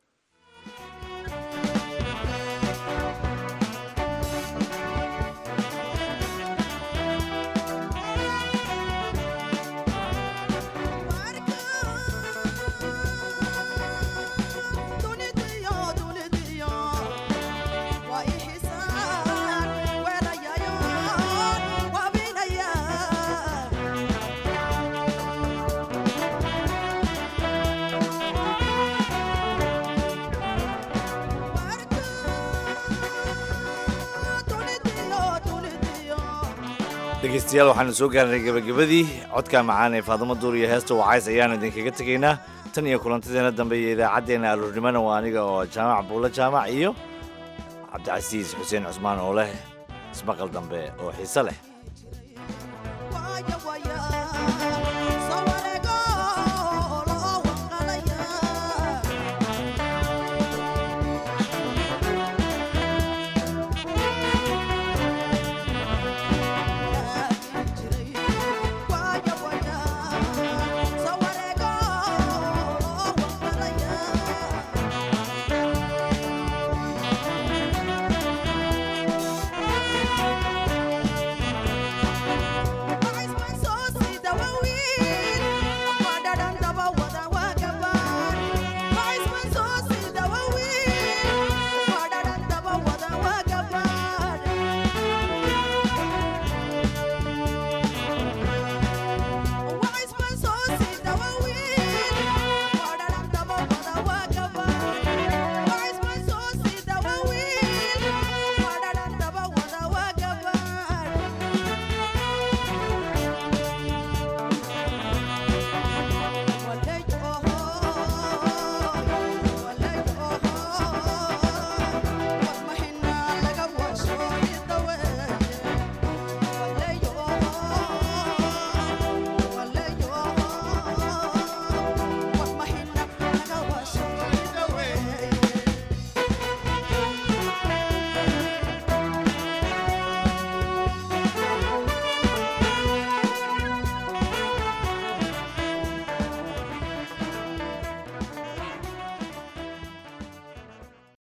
dhegeystayaal waxaanu soo gaarnay gebagabadii codka macaan ee faadumo duur iyo heesta wacays ayaanu idinkaga tegaynaa tan iyo kulantadeena dambe iyo idaacaddeenna aroornimona waa aniga oo jaamac buulo jaamac iyo cabdicasiis xuseen cusmaan oo leh ismaqal dambe oo xiise leh